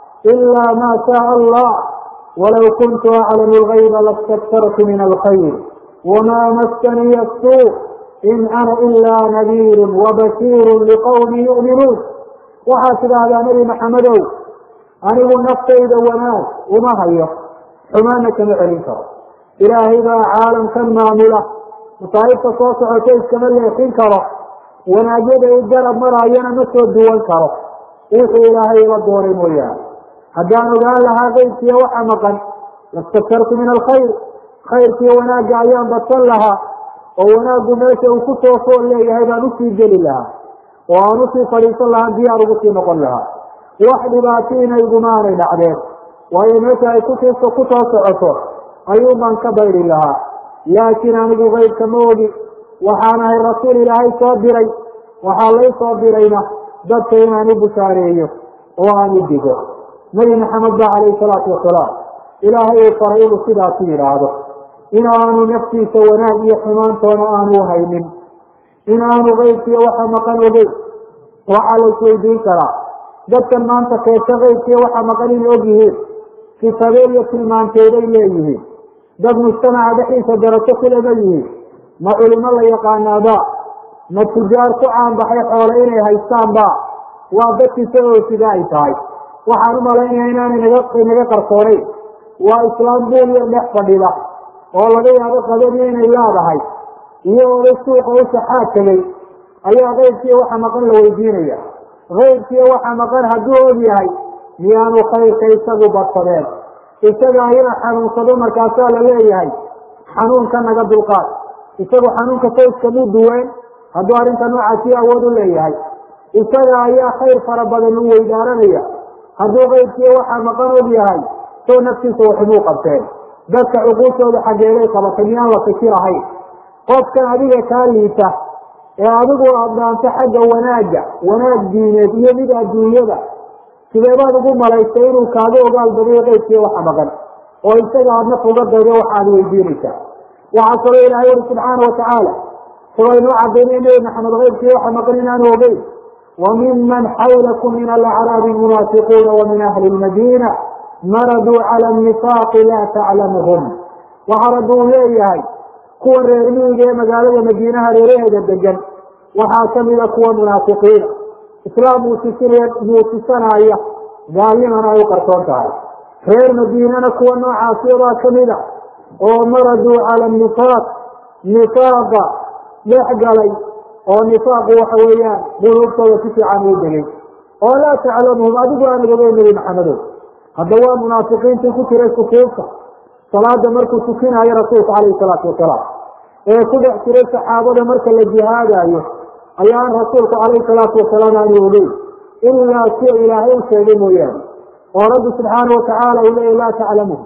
S1: ila ma shaaa allah walow kuntu aclamu lgayba lastaktartu min alkhayr wma maskaniya suu in ana ilaa nadiiru wabashiiru liqowmi yu'minuun waxaad tidhaahdaa nebi maxamedow anigu naftayda wanaag uma hayo xumaana kama celin karo ilaahay baa caalamkan maamula masaa'ibta soo socota iskama leexin karo wanaagyada i garab maraayana ma soo duwan karo wuxuu ilaahay ila doonay mooyaane haddaan ogaan lahaa qeybkiiyo waxa maqan lastaktartu min alkhayr khayrkiiyo wanaagga ayaan badsan lahaa oo wanaaggu meesha uu ku soo fool leeyahay baan usii geli lahaa oo aan usii fadhiisan lahaa diyaar ugu sii noqon lahaa wax dhibaatiina igumaanay dhacdeen waayo meesha ay kusiiso ku soo socoto ayuun baan ka bayri lahaa laakiin anigu qeybka ma ogi waxaan ahay rasuul ilaahay soo diray waxaa lay soo dirayna dadka inaan u bushaareeyo oo aan u digo nebi maxamed ba calayhi salaatu wasalaam ilaahay uu faray inuu sidaasi yidhaahdo in aanu naftiisa wanaag iyo xumaantoona aanu haynin in aanu qeybkiiyo waxa maqan ogeyn waxaa la isweydiin karaa dadkan maanta keesho qeybkiiyo waxa maqan inay og yihiin sifadeen iyo tilmaanteeday leeyihiin dad mujtamaca dhexdiisa darajo kulama yihiin ma culimo la yaqaanaaba ma tujaar ku caanbaxay xoole inay haystaanba waa dadkiisa oo sida ay tahay waxaan u malaynaya inaanay naga naga qarsoonayn waa islaam buul yar dhex fadhida oo laga yaabo qadadii inay leedahay iyagooda suuqa u shaxaad tegay ayaa qeybkiiyo waxa maqan la weydiinaya qeybkiiyo waxa maqan hadduu og yahay miyaanu khayrka isagu badsadeen isaga ayana xanuunsado markaasaa la leeyahay xanuunka naga dulqaad isagu xanuunka sawskamuu duween hadduu arrinta noocaasi awood u leeyahay isaga ayaa khayr fara badan u weydaaranaya hadduu qeybkiiyo waxaa maqan og yahay soo naftiisa waxumuu qabteen dadka cuquushooda xaggeeday qabatay miyaan la fikir ahayn qofkan adiga kaa liita ee adigu aad dhaanto xagga wanaagga wanaag diineed iyo mid adduunyada sidee baad ugu malaystay inuu kaaga ogaal badiyo qeybkiiyo waxa maqan oo isaga aad naf uga daydo waxaad weydiinaysaa waxaa kaloo ilaahay uri subxaana watacaala isagoo inoo cadaynay nebi maxamed qeybkiiyo waxa maqan inaanu ogeyn wa miman xawlakum min alacraabi munaafiquuna wa min ahli lmadiina maraduu cala nifaaqi laa taclamuhum waxaa rabbi uu leeyahay kuwa reer miyiga ee magaalada madiinaha reeraheeda degan waxaa kamida kuwa munaafiqiina islaam muusisanaya gaalnimana ay u qarsoon tahay reer madiinana kuwa noocaasiyabaa kamida oo maraduu cala nifaaq nifaaqa dhex galay oo nifaaqu waxa weeyaan quluubtooda si fiican uu degay oo laa taclamuhum adigu aanad ogeyn nebi maxamedow hadda waa munaafiqiintii ku jiray sukuufta salaada markuu tukinayo rasuulka calayhi salaatu wasalaam ee ku dhex jiray saxaabada marka la jihaadayo ayaan rasuulku calayhi salaatu wasalaam aanu ogeyn ilaa kuwa ilaahay u sheegay mooyaane oo rabbi subxaana watacaala uu leeya laa taclamuhum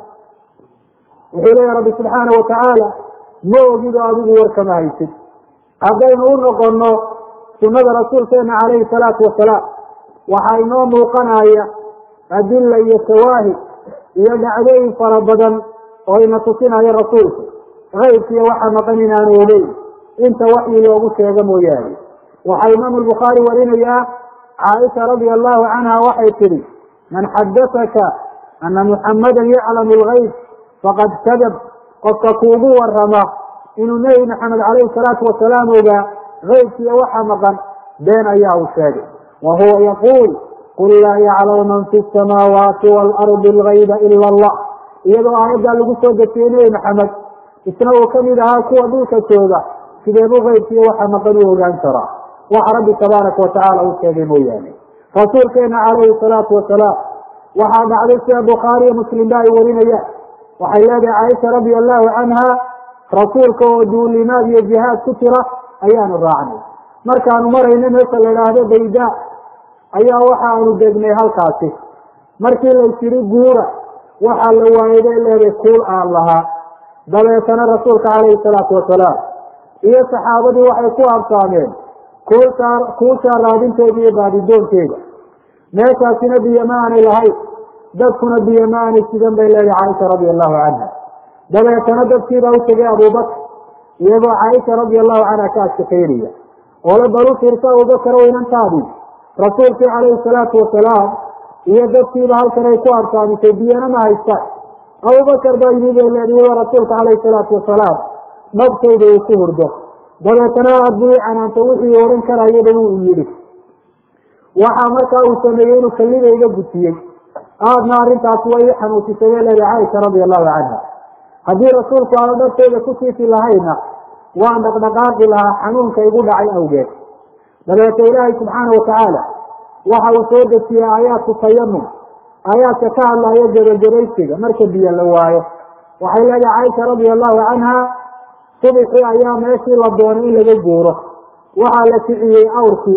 S1: wuxuu leeya rabbi subxaana watacaala ma ogido adigu warkama haysid haddaynu u noqono sunada rasuulkeena calayhi salaatu wasalaam waxaa inoo muuqanaya adilla iyo shawaahid iyo dhacdooyin fara badan oo ina tusinaya rasuulku kaybkiiyo waxa maqan inaanu ogeyn inta waxyi loogu sheego mooyaane waxaa imaamu lbukhaari warinayaa caaisha radia allahu canha waxay tidhi man xadaaka ana muxammadan yaclamu lgayb faqad kadab qofka kuugu warama inuu nebi maxamed calayhi salaatu wasalaam ogaa keybkiiyo waxa maqan been ayaa uu sheegay wa huwa yaquul qul laa yaclamu man fi samaawaati waalardi algayba ila allah iyadoo aayaddaa lagu soo dejiyey nebi maxamed isna uu kamid ahaa kuwa dhulka jooga sideebu keybkiiyo waxa maqan u ogaan karaa waxa rabbi tabaaraka watacaala uu sheegay mooyaane rasuulkeena calayhi salaatu wasalaam waxaa dhacday sida bukhaari iyo muslim ba ay warinayaan waxay leedahay caaisha radia allahu canha rasuulka oo duulimaad iyo jihaad ku jira ayaanu raacnay markaanu marayna meesha la idhaahdo bayda ayaa waxaanu degnay halkaasi markii laysiri guura waxaa la waayay bay leedahay kuul aan lahaa dabeetana rasuulka calayhi salaatu wasalaam iyo saxaabadii waxay ku absaameen kuulsaa kuushaa raadinteeda iyo baadidoonkeeda meeshaasina biyo ma aanay lahayn dadkuna biyo ma aanay sidan bay leedahay caaisha radia allahu canha dabeetana dadkiibaa u tegay abubakr iyagoo caaisha radia allahu canha ka ashakaynaya oole bal u fiirsa abubakar weynantaadii rasuulkii calayhi salaatu wasalaam iyo dadkiiba halkan ay ku absaamisay biyana ma haystaan abubakar baa yimi bay leedahay iyadoo rasuulka calayhi salaatu wasalaam nabtayda uu ku hurdo dabeetana aad buu i canaanta wixii odhan karayaba wuu yidhi waxaa markaa uu sameeyey inuu kallida iga gutiyey aadna arrintaasi way i xanuusisay bay leedahay caaisha radia allahu canha haddii rasuulku aanu dharteyda ku siifi lahayna waan dhaqdhaqaaqi lahaa xanuunka igu dhacay awgeed dabeete ilaahay subxaana watacaala waxa uu soo dejiyey aayaadku tayamum aayaadka ka hadlaya gebagebaysiga marka biyo la waayo waxay leedahay caaisha radia allahu canha subixii ayaa meeshii la doonay in laga guuro waxaa la kiciyey awrkii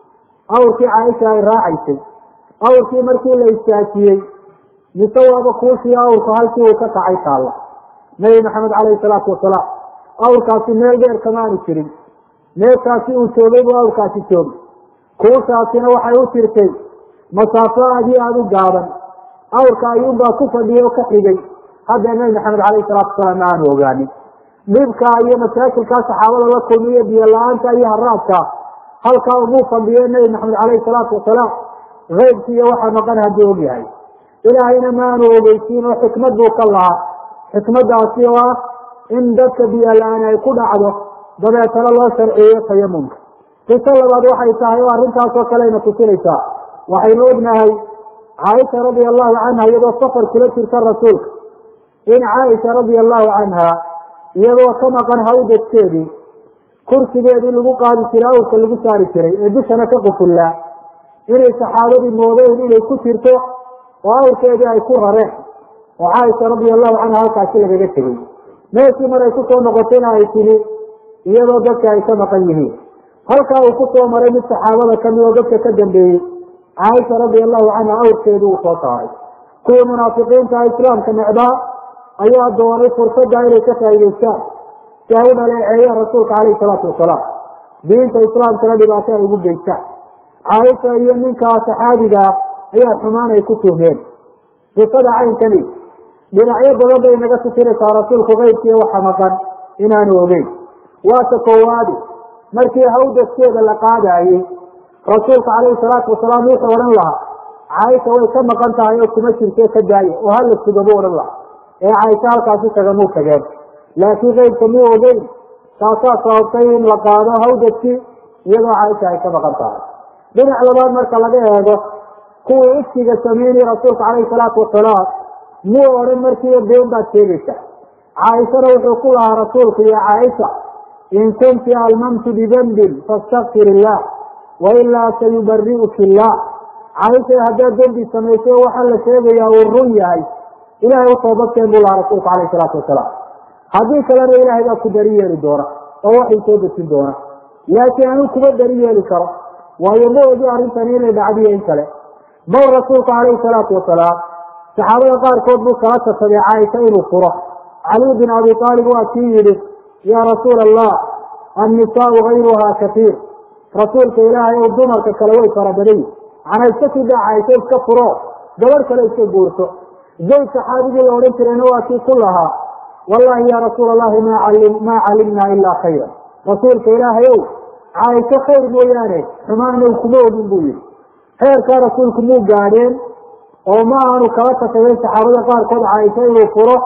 S1: awrkii caaisha ay raacaysay awrkii markii la istaajiyey mise waaba kuushii awrku halkii uu ka kacay taalla nabi maxamed calayhi salaatu wasalaam awrkaasi meel dheer kamaanu jirin meeshaasi uu joogay buu awrkaasi joogay kuushaasina waxay u jirtay masaafo aad iyo aada u gaaban awrka ayuunbaa ku fadhiyay oo ka xigay hadda nabi maxamed calayhi salaatu wasalaam ma aanu ogaanin dhibka iyo masaakilkaa saxaabada la kulmiyo biyo la-aanta iyo haraadka halkaa umuu fadhiyo nabi maxamed calayhi salaatu wasalaam keybki iyo waxa maqan hadduu og yahay ilaahayna maanu ogeysiin oo xikmad buu ka lahaa xikmadaasi oo ah in dadka biyo la-aan ay ku dhacdo dabeetana loo sharciyeyo tayamumka qiso labaad waxay tahay oo arrintaasoo kalena tusinaysaa waxaynu ognahay caaisha radia allahu canha iyadoo safar kula jirta rasuulka in caaisha radia allahu canha iyadoo ka maqan hawdadkeedii kursigeedii lagu qaadi jiray awrka lagu saari jiray ee dushana ka qufullaa inay saxaabadii moodeen inay ku jirto oo awrkeedii ay ku rareen oo caaisha radia allahu canha halkaasi lagaga tegey meeshii maray kusoo noqotayna ay timi iyadoo dadka ay ka maqan yihiin halkaa uu kusoo maray mid saxaabada kamid oo dadka ka dambeeyey caaisha radia allahu canha awrkeedii uu soo saaray kuwii munaafiqiinta islaamka necdaa ayaa doonay fursadda inay ka faa'idaystaan si ay u dhaleeceeyaan rasuulka calayhi salaatu wasalaam diinta islaamkana dhibaato ay ugu geystaan caaisha iyo ninkaa saxaabiga ah ayaa xumaan ay ku tuhmeen qisada caynkani dhinacyo badan bay naga tusinaysaa rasuulku keybkiiyo waxa maqan inaanu ogeyn waata koowaadi markii hawdaskeeda la qaadaayey rasuulka calayhi salaatu wasalaam wuxuu odhan lahaa caaisha way ka maqan tahay oo kuma jirto ka daaya oo hala suga buu odhan lahaa ee caaisha halkaasi tagamuu tageen laakiin keybka muu ogeyn taasaa sababtay in la qaado hawdadkii iyadoo caaisha ay ka maqan tahay dhinac labaad marka laga eego kuwii ifkiga sameynaya rasuulka calayhi salaatu wasalaam muu odhan markiiba been baad sheegaysaa caaishana wuxuu ku lahaa rasuulku iyo caaisha in kunti almamtu bidembin fastakfir illah wailaa sayubari'uki illah caaisha haddaad dembi samaysay oo waxaa la sheegayaa uu run yahay ilahay u toobadkeen buu lahaa rasuulku calayhi salaatu wasalaam haddii kalena ilaahay baa ku dari yeeli doona oo waxay soo dejin doona laakiin anuu kuma dari yeeli karo waayo ma ogi arrintani inay dhacdiyo in kale bal rasuulku calayhi salaatu wasalaam saxaabada qaarkood buu kala tashaday caaisha inuu furo caliy bin abi aalib waa kii yidhi yaa rasuula allah annisaau gayruhaa katiir rasuulka ilaahay ow dumarka kale way fara badan yihin macnaa iska sii daa caaisha iska furo gabadh kale iska guurto zayd saxaabigii la odhan jirayna waa kii ku lahaa wallahi ya rasuula allahi maa calimnaa ilaa khayra rasuulka ilaahay ow caaisho khayr mooyaane xumaana kuma ogin buu yihi heerkaa rasuulku muu gaadheen oo ma aanu kala tashaday saxaabada qaarkood caaisho inuu furo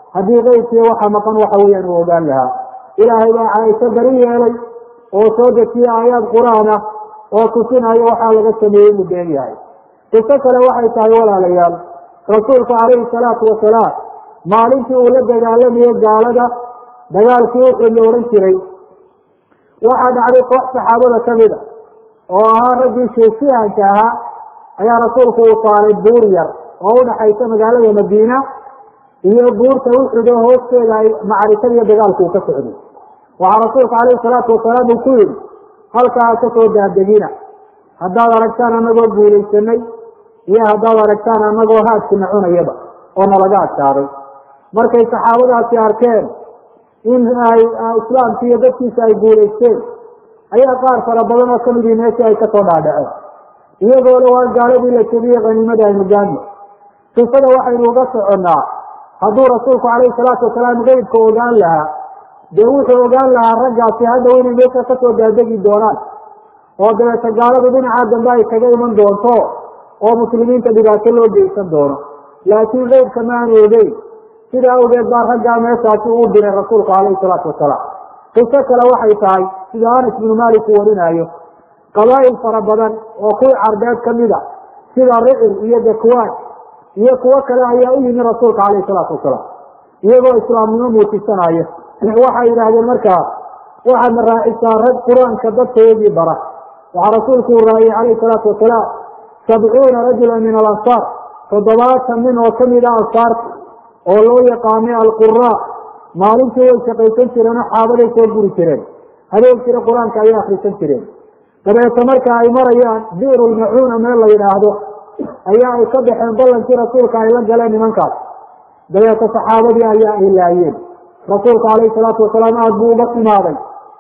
S1: haddii qeybkiiyo waxa maqan waxa weeyaan uu ogaan lahaa ilaahay baa caaisho bari yeelay oo soo dejiye aayaad qur-aan ah oo tusinayo waxaa laga sameeyey inuu been yahay qiso kale waxay tahay walaalayaal rasuulku calayhi salaatu wasalaam maalintii uu la dagaalamayo gaalada dagaalkii uxud la odhan jiray waxaa dhacday koox saxaabada kamid a oo ahaa raggii sheesihanka ahaa ayaa rasuulku uu saaray buur yar oo udhaxaysa magaalada madiina iyo buurta uxud oo hoosteeda ay macrikada iyo dagaalku uu ka socday waxaa rasuulku calayhi salaatu wasalaam uu ku yihi halkaa kasoo daadegina haddaad aragtaan anagoo guulaysanay iyo haddaad aragtaan anagoo haadkina cunayaba oo nalaga adkaaday markay saxaabadaasi arkeen in ay islaamki iyo dadkiisa ay guulaysteen ayaa qaar fara badan oo kamidii meeshii ay kasoo dhaadhaceen iyagoo le waa gaaladii la jebiyey qaniimada aynu gaadno sifada waxaynu uga soconnaa hadduu rasuulku calayhi salaatu wasalaam qeybka ogaan lahaa dee wuxuu ogaan lahaa raggaasi hadhow inay meesha kasoo daadegi doonaan oo dabeeta gaaladu dhinaca dambe ay kaga iman doonto oo muslimiinta dhibaato loo geysan doono laakiin qeybka ma aanu ogeyn sidaa awgeed baa raggaa meeshaasi uu diray rasuulku calayhi salaatu wasalaam qiso kale waxay tahay sida anas binu malik uu warinaayo qabaa'il fara badan oo kuwii carbeed kamid a sida ricil iyo dakwaan iyo kuwo kale ayaa u yimi rasuulka calayhi salaatu wasalaam iyagoo islaamnimo muujisanaya waxay yidhaahdeen markaa waxaadna raacisaa rag qur-aanka dadkayagii bara waxaa rasuulku uu raaciyey calayhi salaatu wasalaam sabcuuna rajula min alansaar toddobaatan nin oo kamid a ansaarta oo loo yaqaanay alquraa maalintii way shaqaysan jireen oo xaabaday soo guri jireen habeenkiina qur-aanka ayay akrisan jireen dabeeta marka ay marayaan bi'ru lmacuuna meel la yidhaahdo ayaa ay ka baxeen ballankii rasuulka ay la galeen nimankaas dabeeta saxaabadii ayaa ay laayeen rasuulku calayhi salaatu wasalaam aada buu uga timaaday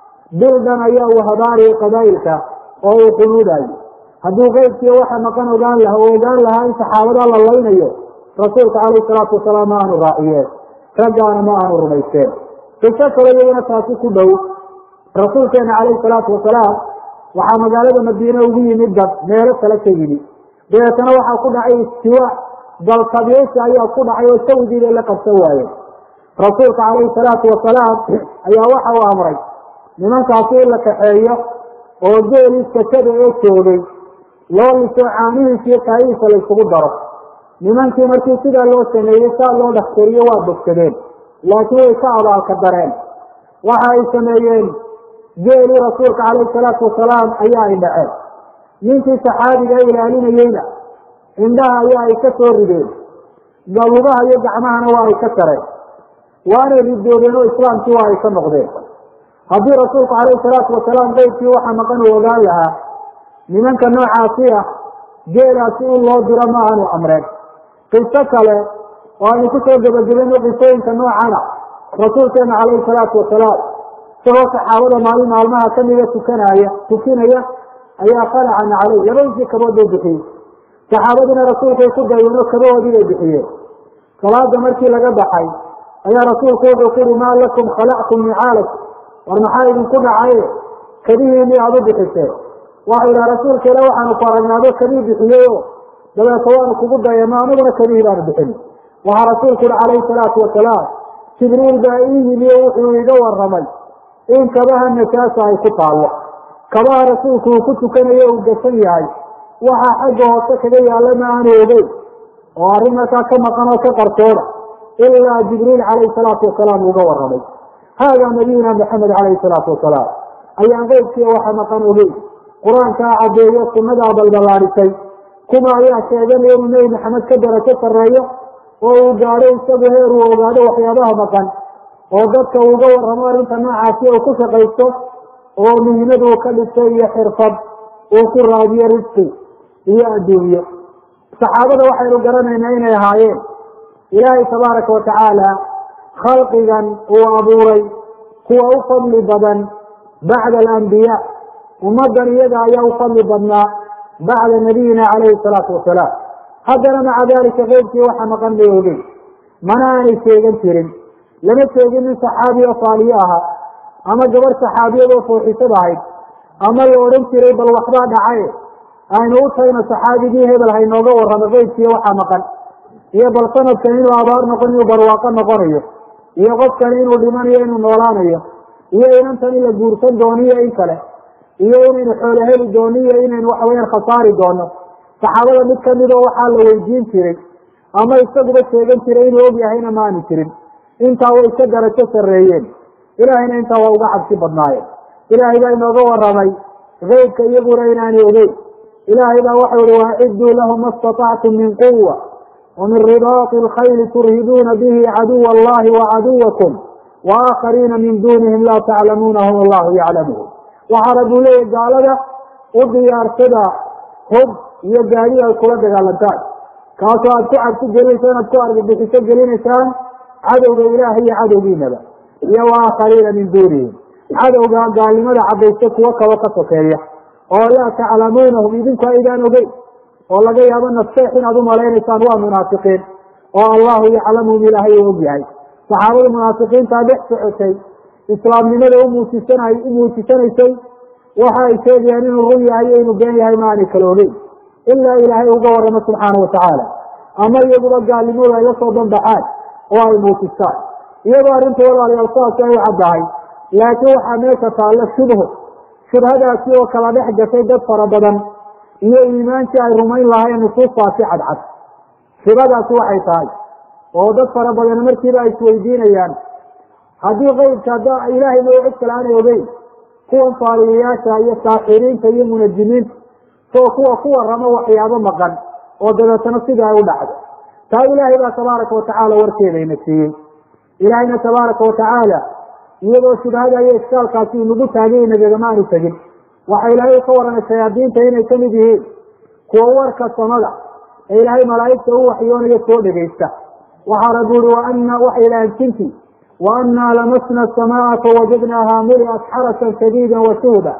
S1: bildan ayaa uu habaariyay qabaa'ilka oo uu qunuudayo hadduu qeybkiiyo waxa maqan ogaan laha oo ogaan lahaa in saxaabada la laynayo rasuulka calayhi salaatu wasalaam ma aanu raaciyeen raggaana ma aanu rumaysteen qiso kale iyaguna taasi ku dhow rasuulkeena calayhi salaatu wasalaam waxaa magaalada madiine ugu yimid dad meelo kale ka yimi dabeetana waxaa ku dhacay istiwa dalkabeesi ayaa ku dhacay oo sawdii bay la qabsan waayeen rasuulka calayhi salaatu wasalaam ayaa waxa uu amray nimankaasi in la kaxeeyo oo geelii sakada ee joogay loo liso caanihiisa iyo kaayihiisa laysugu daro nimankii markii sidaa loo sameeyey saa loo dhaxkariyo waa bogsadeen laakiin way ka abaalka dareen waxa ay sameeyeen geelii rasuulka calayhi salaatu wasalaam ayaa ay dhaceen ninkii saxaabiga ilaalinayeyna indhaha ayaa ay ka soo rideen lugaha iyo gacmahana waa ay ka sareen waanay ridoodeen oo islaamkii waa ay ka noqdeen haddii rasuulku calayhi salaatu wasalaam qeybkii waxa maqan uu ogaan lahaa nimanka noocaasi ah geelaasi in loo diro ma aanu amreen qiso kale oo aynu kusoo gebagabeno qisooyinka noocana rasuulkeena calayhi salaatu wasalaam isagoo saxaabada maalin maalmaha kamida tukanaya tukinaya ayaa qalacan caleyh labadiisii kabood bay bixiyey saxaabadiina rasuulkay ku dayeen oo kabahoodii bay bixiyeen salaada markii laga baxay ayaa rasuulku wuxuu ku uhi maa lakum khalactum nicaalak war maxaa idinku dhacaye kadihiini aada u bixiseen waxau idhaha rasuulka ila waxaanu ku aragnaado kadii bixiyeyo dabeeta waanu kugu dayano aniguna kadihii baanu bixin waxaa rasuulku uhi calayhi salaatu wasalaam jibriil baa ii yimi o wuxuu iga waramay in kabaha najaasa ay ku taallo kabaha rasuulku uu ku tukanayo uu gasan yahay waxaa xagga hoose kaga yaalla ma aanu ogeyn oo arrin markaa ka maqan oo ka qarsooda ilaa jibriil calayhi salaatu wasalaam uga waramay haadaa nabiyuna maxamed calayhi salaatu wasalaam ayaan qeybkiiya waxa maqan ogeyn qur-aankaa caddeeyo sunnadaa balballaadhisay kuma ayaa sheeganaya inuu nebi maxamed ka darajo sarreeyo oo uu gaadho isagu heer uu ogaado waxyaabaha maqan oo dadka uuga warramo arrinta noocaasi uu ku shaqaysto oo muhiimad uu ka dhigto iyo xirfad uu ku raadiyo risqi iyo adduunyo saxaabada waxaynu garanaynaa inay ahaayeen ilaahay tabaaraka watacaala khalqigan uu abuuray kuwa u fadli badan bacda alambiyaa ummaddan iyaga ayaa u fadli badnaa bacda nabiyina calayhi salaatu wasalaam haddana maca dalika qeybkii waxa maqan bay ogeyn mana aanay sheegan jirin lama sheegin nin saxaabi oo faaliyo ahaa ama gabarh saxaabiyad oo fooxisad ahayd ama la odhan jiray bal waxbaa dhacaye aynu u tagno saxaabigii hebel haynooga warramo qeybkiiyo waxa maqan iyo bal sanadkan inuu abaar noqon inuu barwaaqo noqonayo iyo qofkani inuu dhimanayo inuu noolaanayo iyo inantan in la guursan doono iyo in kale iyo inaynu xoolo heli doono iyo inaynu waxaweyaan khasaari doono saxaabada mid kamid oo waxaa la weydiin jiray ama isaguba sheegan jiray inuu og yahayna maanu jirin intaa way ka darajo sarreeyeen ilaahayna intaa waa uga cabsi badnaayeen ilaahay baa inooga waramay keybka iyaguna inaanay ogeyn ilaahay baa waxau ihi waaciduu lahum ma statactum min quwa wamin ribaati alkhayli turhibuuna bihi caduwa allahi wacaduwakum waaakariina min dunihim laa taclamuunahum allahu yaclamuhum waxaa rabuu leeyahy gaalada u diyaarsada hub iyo gaadi ay kula dagaalantaan kaasoo aad ku cabsi gelinaysaan aad ku argabixiso gelinaysaan cadowga ilaahay iyo cadowgiinaba iyo waaakariina min duunihim cadowga gaalnimada cadaysta kuwo kaba ka sokeeya oo laa taclamuunahum idinku aydaan ogeyn oo laga yaabo naseex inaad umalaynaysaan waa munaafiqiin oo allahu yaclamuhum ilaahay u og yahay saxaabada munaafiqiintaa dhex socotay islaamnimada umuujisan u muujisanaysay waxa ay sheegayaan inuu run yahay iyo inuu been yahay ma aanay kala ogeyn ilaa ilaahay uga waramo subxaana watacaala ama iyaguba gaalnimadu ay la soo banbaxaan oo ay muujistaan iyadoo arrinta walaalayaal saasi ay u caddahay laakiin waxaa meesha taalla shubhu shubhadaasi oo kala dhex gashay dad fara badan iyo iimaankii ay rumayn lahayn nusuustaasi cadcad shubhadaasi waxay tahay oo dad fara badan markiiba ay isweydiinayaan haddii qeybka hadda ilaahay ma cid kale aanay ogeyn kuwan faaliyayaasha iyo saaxiriinta iyo munajimiinta soo kuwa ku waramo waxyaabo maqan oo dabeetana sidii ay u dhacdo taa ilaahay baa tabaaraka watacaala warkeedayna siiyey ilaahayna tabaaraka watacaala iyadoo shubhada iyo iskaalkaasi inagu taagay nagagama aanu tegin waxa ilaahay ka waramay shayaadiinta inay kamid yihiin kuwa warka samada ee ilaahay malaa'igta u waxyoonayo soo dhegaysta waxaa rabbi uri waana waxay ilahan jinti waanaa lamasna asamaa fawajadnaaha muliat xarasan shadiida washuhda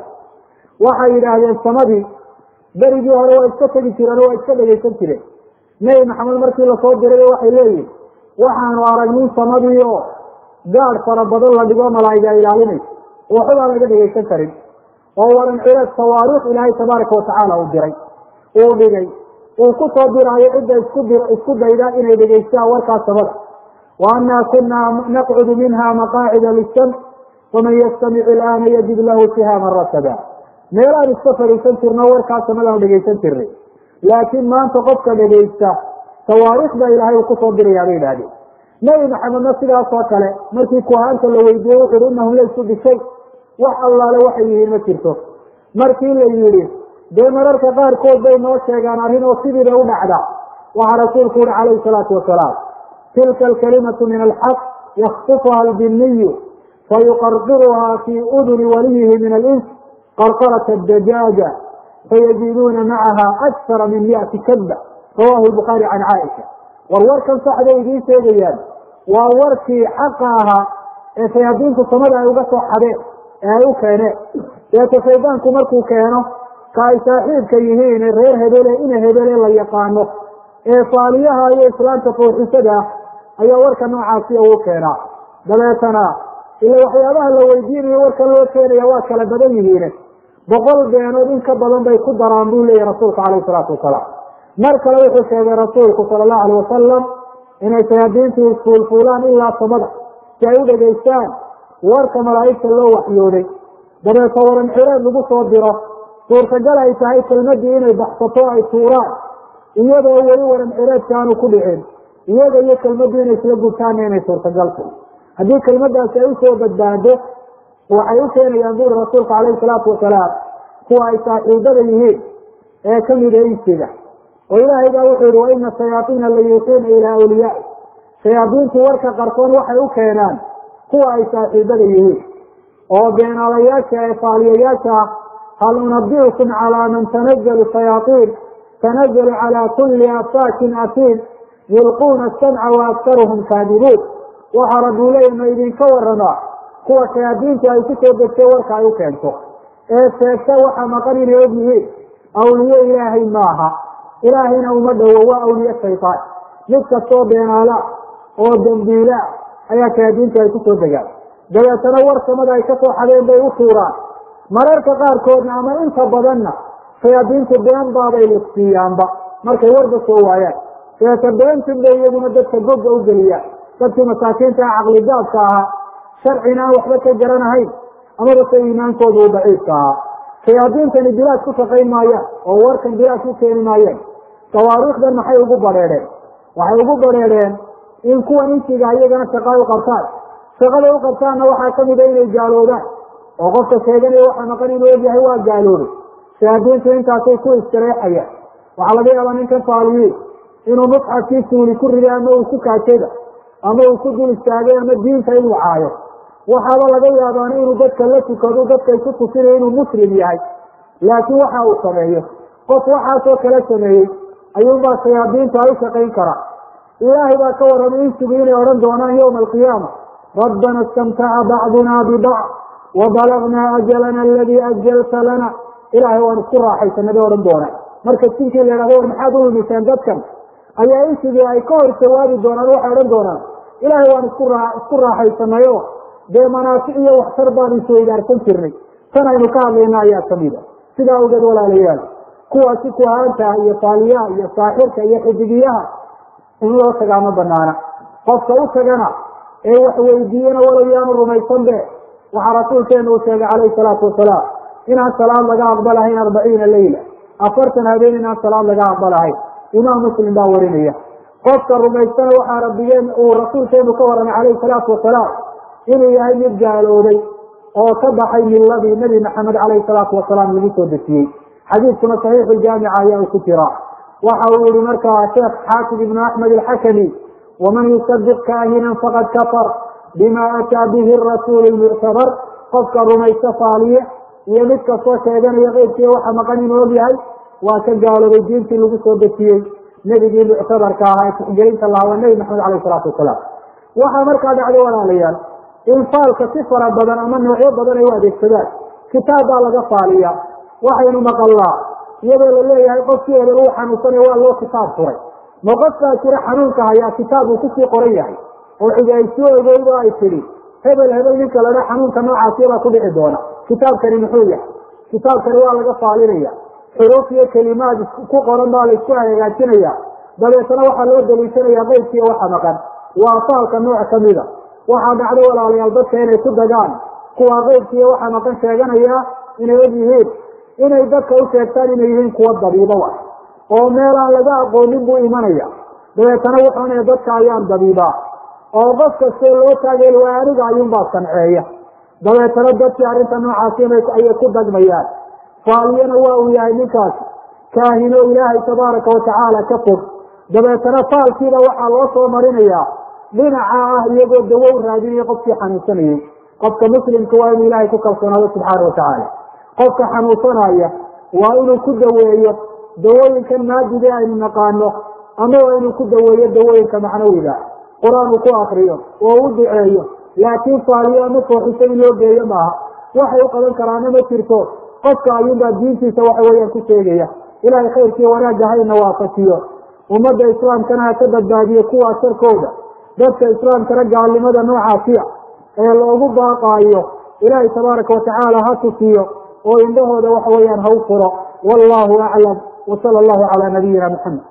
S1: waxay yidhaahdeen samadii berigii hore waa iska tegi jireen oo waa iska dhegaysan jireen nebi maxamed markii lasoo diray waxay leeyihin waxaanu aragnin samadii oo gaadh fara badan la dhigo malaa'iga ilaalinaysa waxbaa laga dhegaysan karin oo waran cireed sawaariikh ilaahay tabaaraka watacaala uu diray uu dhigay uu ku soo diraayo cidda isku di isku dayda inay dhegaystaan warkaas samada wa annaa kunaa naqcudu minha maqaacida lisam faman yastamic ilaana yajid lahu sihaaman rasada meelaan iska fadhiisan jirno warkaas samadaan dhegaysan jirnay laakiin maanta qofka dhegaysta sawaariikh baa ilaahay uu kusoo dirayaa bay idhahdeen nebi maxamedna sidaas oo kale markii kuhaanta la weydiiyey wuxu uhi inahum laysu bishay wax allaale waxay yihiin ma jirto markii la yidhi dee mararka qaarkood bay noo sheegaan arrin oo sidiiba u dhacda waxaa rasuulku uhi calayhi salaatu wasalaam tilka alkalimatu min alxaq yaktufuha albiniyu fayuqarqiruha fii uduni waliyihi min alins qarqarata dajaaja fayaziiduuna macaha akara min miati kadba rawahu lbukhaari can caaisha war warkan saxday idiin sheegayaan waa warkii xaqa ahaa ee shayaadiinku samada ay uga soo xadeen ee ay u keeneen deeto shaydaanku markuu keeno ka ay saaxiibka yihiin reer hebele ina hebele la yaqaano ee faaliyaha iyo islaamka fooxisada ah ayaa warka noocaasi ugu keenaa dabeetana ila waxyaabaha la weydiinayo warkan loo keenaya waa kala badan yihiin boqol beenood in ka badan bay ku daraan buu leeyahy rasuulku calayhi salaatu wasalaam mar kale wuxuu sheegay rasuulku sala allahu alayh wasalam inay shayaadiintu fuulfuulaan ilaa samada si ay u dhegaystaan warka malaa'igta loo waxyooday dabeeto waran cireed lagu soo diro suurtagal ay tahay kelmadii inay baxsato ay tuuraan iyadoo weli waran cireedka aanu ku dhicin iyaga iyo kelmadii inay isla gubtaanna inay suurtagal tahay haddii kelmadaasi ay usoo badbaado waxay u keenayaan buri rasuulku calayhi salaatu wasalaam kuwa ay saaxiibada yihiin ee kamida insiga oo ilaahay baa wuxuu yihi waina shayaaiina la yuuxiina ilaa awliyaai shayaadiintu warka qarsoon waxay u keenaan kuwa ay saaxiibada yihiin oo beenaalayaasha ee faaliyayaasha ah hal unabiukum calaa man tanazalu shayaaiin tanazalu calaa kulli afaakin asiin yulquuna asamca wa aktaruhum kaadibuun waxaa rabbi leeya ma idinka waramaa kuwa shayaadiintu ay ku soo degtay warka ay u keento ee sheegta waxa maqan inay og yihiin awliye ilaahay maaha ilaahayna uma dhowo waa awliye shaytaan mid kastoo beenaala oo dambiila ayaa shayaadiintu ay kusoo degaan dabeetana war samada ay kasoo xadeen bay u tuuraan mararka qaarkoodna ama inta badanna shayaadiintu been baabay liqsiiyaanba markay warba soo waayaan dabeeta beentin bay iyaguna dadka gogga u geliyaan dadkii masaakiinta ah caqligaabka ahaa sharcina aan waxba ka garanahayn amaba se iimaankooda uu daciifka ahaa shayaadiintani bilaad ku shaqayn maayaan oo warkan bilaad ku keeni maayeen tawaariikhdan maxay ugu badheedheen waxay ugu badheedheen in kuwan insiga iyagana shaqa u qabtaan shaqada u qabtaanna waxaa kamida inay gaaloobaan oo qofka sheeganaya waxaa maqan inuu ogyahay waa gaaloobay shayaadiintu intaasay ku istareexayaan waxaa laga yaabaa ninkan faaliyiin inuu musxafkii suuli ku riday ama uu ku kaajayba ama uu ku dul istaagay ama diinta inuu caayo waxaaba laga yaabaana inuu dadka la tukado dadkay ku tusinayo inuu muslim yahay laakiin waxa uu sameeyo qof waxaasoo kala sameeyey ayuunbaa shayaadiintu ay u shaqayn karaa ilaahay baa ka warramay insigu inay odhan doonaan yowma alqiyaama rabbana istamtaca bacduna bibacd wabalagnaa ajalana aladii ajalta lana ilaahay waan isku raaxaysanay bay odhan doonaan marka sinkii la yhahdo war maxaad u lumiseen dadkan ayaa insigii ay ka hor jawaabi doonaan waxay odhan doonaan ilaahay waan isku raa isku raaxaysanayo dee manaafic iyo waxtar baan isweydaarsan jirnay tan aynu ka hadlayna ayaa kamid a sidaa awgeed walaalayaal kuwaasi kuhaantaha iyo faaliyaha iyo saaxirka iyo xidigiyaha in loo tagaa ma banaana qofka u tagana ee wax weydiiyana walow yaanu rumaysan be waxaa rasuulkeenu uu sheegay calayhi salaatu wasalaam inaan salaad laga aqbalahayn arbaciina leyla afartan habeen inaan salaad laga aqbalahayn imaam muslim baa warinaya qofka rumaystana waxaa rabbigeen uu rasuulkeenu ka waramay calayhi salaatu wasalaam inuu yahay mid gaaloobay oo ka baxay miladii nebi maxamed calayhi salaatu wasalaam lagu soo dejiyey xadiidkuna saxiixu ljaamica ayaa uu ku jiraa waxa uu yihi markaa sheekh xaafid ibnu axmed alxakami waman yusadiq kaahinan faqad kafar bima ataa bihi rasuulu lmuctabar qofka rumaysta faaliye iyo mid kastoo sheeganaya qeybkiiya waxa maqan inuu og yahay waa ka gaaloobay diintii lagu soo dejiyey nebigii muctabarka ahaa ee tixgelinta lahaa waa nebi maxamed alayh salaatu wasalaam waxaa markaa dhacday walaalayaal in faalka si fara badan ama noocyo badan ay u adeegsadaan kitaab baa laga faaliya waxaynu maqalnaa iyadoo la leeyahay qofkii hebel uu xanuunsanaya waa loo kitaab furay ma qofkaa jira xanuunka hayaa kitaab uu kusii qoran yahay oo cidi ay soo ogeydo ay tidhi hebel hebel ninka ladha xanuunka noocaasiyabaa ku dhici doona kitaabkani muxuu yahay kitaabkani waa laga faalinaya xuruuf iyo kelimaad ku qoran baa laisku hagaajinaya dabeetana waxaa loo daliishanaya qeybkiiyo waxa maqan waa faalka nooc kamida waxaa dhacdo walaalayaal dadka inay ku dagaan kuwa qeybkiiyo waxa maqan sheeganaya inay og yihiin inay dadka u sheegtaan inay yihiin kuwa dabiibo ah oo meel aan laga aqoonin buu imanaya dabeetana wuxuuna dadka ayaan dabiibaa oo qof kastoo loo taageel waa aniga ayuunbaa sanceeya dabeetana dadkii arrinta noocaasi ayay ku dagmayaan faaliyana waa uu yahay ninkaasi kaahino ilaahay tabaaraka watacaala ka fog dabeetana faalkiiba waxaa loo soo marinayaa dhinaca ah iyagoo dawow raadinaya qofkii xanuunsanayey qofka muslimka waa inuu ilaahay ku kalsoonaado subxaana watacaala qofka xanuunsanaya waa inuu ku daweeyo dawooyinkan maadiga aynu naqaano ama waa inuu ku daweeyo dawooyinka macnawiga qur-aan uu ku akriyo oo u duceeyo laakiin faaliyo ama fooxiso in loo geeyo maaha waxay u qaban karaana ma jirto qofka ayuunbaa diintiisa waxa weeyaan ku sheegaya ilaahay khayrkiiyo wanaagga hayna waafajiyo ummadda islaamkana ha ka badbaadiyo kuwaa sharkooda dadka islaamkana gaalnimada noocaasiya ee loogu baaqaayo ilaahay tabaaraka watacaala ha tusiyo oo indhahooda waxa weeyaan ha u furo wallahu aclam wasala allahu calaa nabiyina maxamed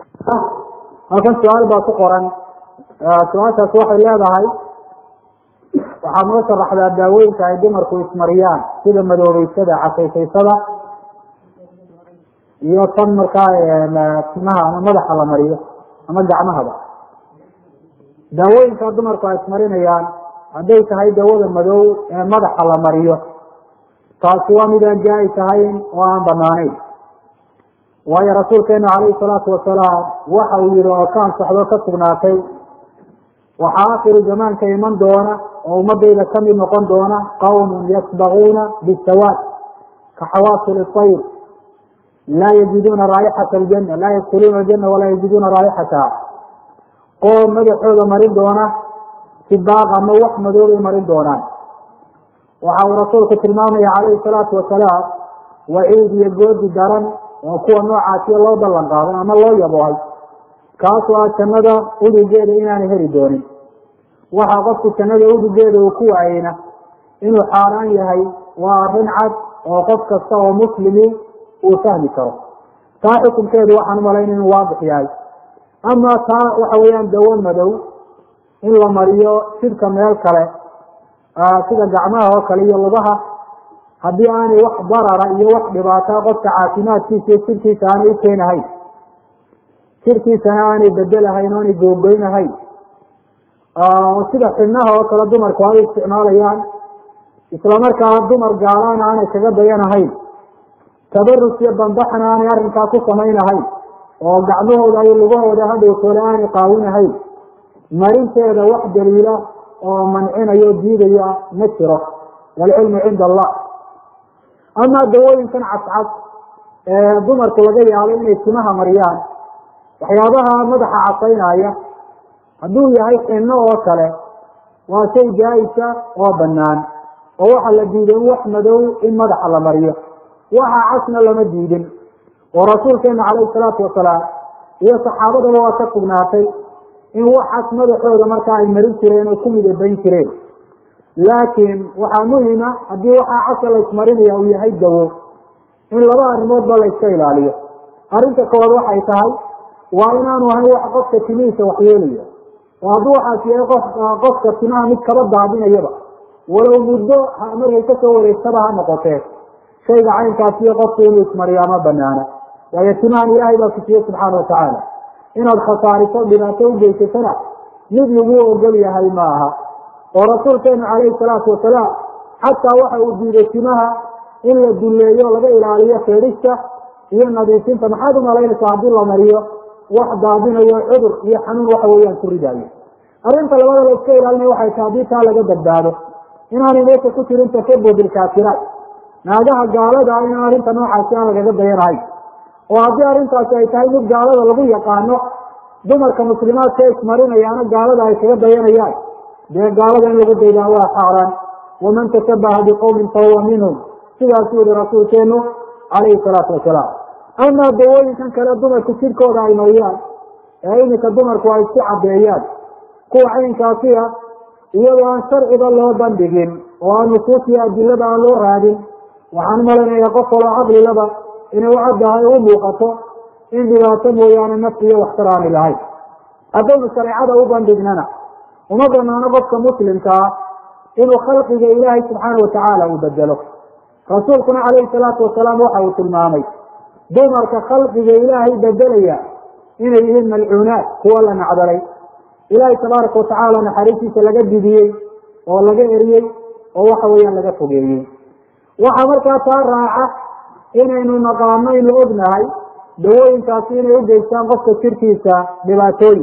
S1: halkan su-aal baa ku qoran su-aashaas waxay leedahay waxaa noo sharaxdaa daawooyinka ay dumarku ismariyaan sida madoobeysada casaysaysada iyo tan markaa timaha ama madaxa la mariyo ama gacmahaba daawooyinka dumarku ay ismarinayaan hadday tahay dawada madow ee madaxa la mariyo taasi waa midaan jaa-is ahayn oo aan banaanayn waayo rasuulkeenu calayhi salaatu wasalaam waxa uu yihi oo ka ansaxdo ka sugnaatay waxaa akhiru zamaanka iman doona oo ummadayda kamid noqon doona qawmun yasbaguuna bisawaad ka xawaasil ayr laa yajiduuna raaixata aljana laa yadkuluuna aljana walaa yajiduuna raaixataha qoom madaxooda marin doona sibaaq ama wax madoobay marin doonaan waxa uu rasuulku tilmaamaya calayhi salaatu wasalaam waciid iyo goodi daran oo kuwa noocaasiyo loo ballan qaado ama loo yaboohay kaasoo ah jannada udugeeda inaanay heli doonin waxaa qofku jannada udugeeda uu ku waayeyna inuu xaaraan yahay waa arrin cad oo qof kasta oo muslimi uu fahmi karo taa xukunkeedu waxaan umalayn inuu waadix yahay ama taa waxa weeyaan dawo madow in la mariyo jidhka meel kale sida gacmaha oo kale iyo lugaha haddii aanay wax darara iyo wax dhibaata qofka caafimaadkiisa iyo jidhkiisa aanay ukeenahayn jidhkiisana aanay bedelahayn o aanay googoynahayn sida xibnaha oo kale dumarku ay isticmaalayaan islamarkaana dumar gaalaana aanay kaga dayanahayn tabarus iyo bambaxna aanay arrinkaa ku samaynahayn oo gacmahooda iyo lugahooda hadhowtoole aanay qaawinahayn marinteeda wax daliila oo mancinayo diidaya ma jiro waalcilmu cinda allah amaa dawooyinkan cascas ee dumarku laga yaabo inay timaha mariyaan waxyaabaha madaxa casaynaya hadduu yahay xinno oo kale waa shay jaa-isa oo banaan oo waxa la diiday wax madow in madaxa la mariyo waxa casna lama diidin oo rasuulkeena calayhi salaatu wasalaam iyo saxaabadaba waa ka sugnaatay in waxaas madaxooda markaa ay marin jireen oo ku midabayn jireen laakiin waxaa muhima haddii waxaa casa la ismarinaya uu yahay dawo in laba arrimoodba la iska ilaaliyo arrinta koowaad waxay tahay waa inaanu ahayn wax qofka timihiisa waxyeelaya oo hadduu waxaas yahay qof qofka timaha mid kaba daadinayaba walow muddo markay kasoo wareegtaba ha noqotee shayga caynkaasiyo qofku inuu ismariyaa ma banaana waayo timahan ilaahay baa kusiiye subxaana watacaala inaad khasaariso dhibaato u geysatana mid lagu ogol yahay ma aha oo rasuulkeenu calayhi salaatu wasalaam xataa waxa uu diiday timaha in la dulleeyo laga ilaaliyo feedhista iyo nadiifinta maxaad umalaynaysaa haddii la mariyo wax daadinayo cudur iyo xanuun waxa weeyaan ku ridaayo arrinta labada la iska ilaalinayo waxay tahay haddii taa laga badbaado inaanay meesha ku jirin tashabuh bilkaafiraat naagaha gaalada in arrinta noocaasi aan lagaga dayanahay oo haddii arrintaasi ay tahay mid gaalada lagu yaqaano dumarka muslimaadka ee ismarinayaana gaalada ay kaga dayanayaan dee gaalada in lagu daydaa waa xaaraan waman tashabaha biqowmin fahuwa minhum sidaasuu yihi rasuulkeenu calayhi salaatu wasalaam amaa dawooyinkan kale dumarku jidhkooda ay mariyaan ee iminka dumarku ay isku caddeeyaan kuwa caynkaasiya iyadoo aan sharciba loo bandhigin oo aan nusuusiyo adilada aan loo raadin waxaan umalaynaya qof kaloo caqlilaba inay u caddahay u muuqato in dhibaato mooyaane nafsi iyo waxtar aanay lahayn haddaynu shareecada u bandhignana uma banaano qofka muslimkaa inuu khalqiga ilaahay subxaana watacaala uu bedelo rasuulkuna calayhi salaatu wasalaam waxa uu tilmaamay dumarka khalqiga ilaahay bedelaya inay yihiin malcuunaad kuwa la nacdalay ilaahay tabaaraka watacaala naxariistiisa laga didiyey oo laga eriyey oo waxa weeyaan laga fogeeyey waxaa markaa taa raaca inaynu naqaano inu ognahay dawooyinkaasi inay ugeystaan qofka jirkiisa dhibaatooyin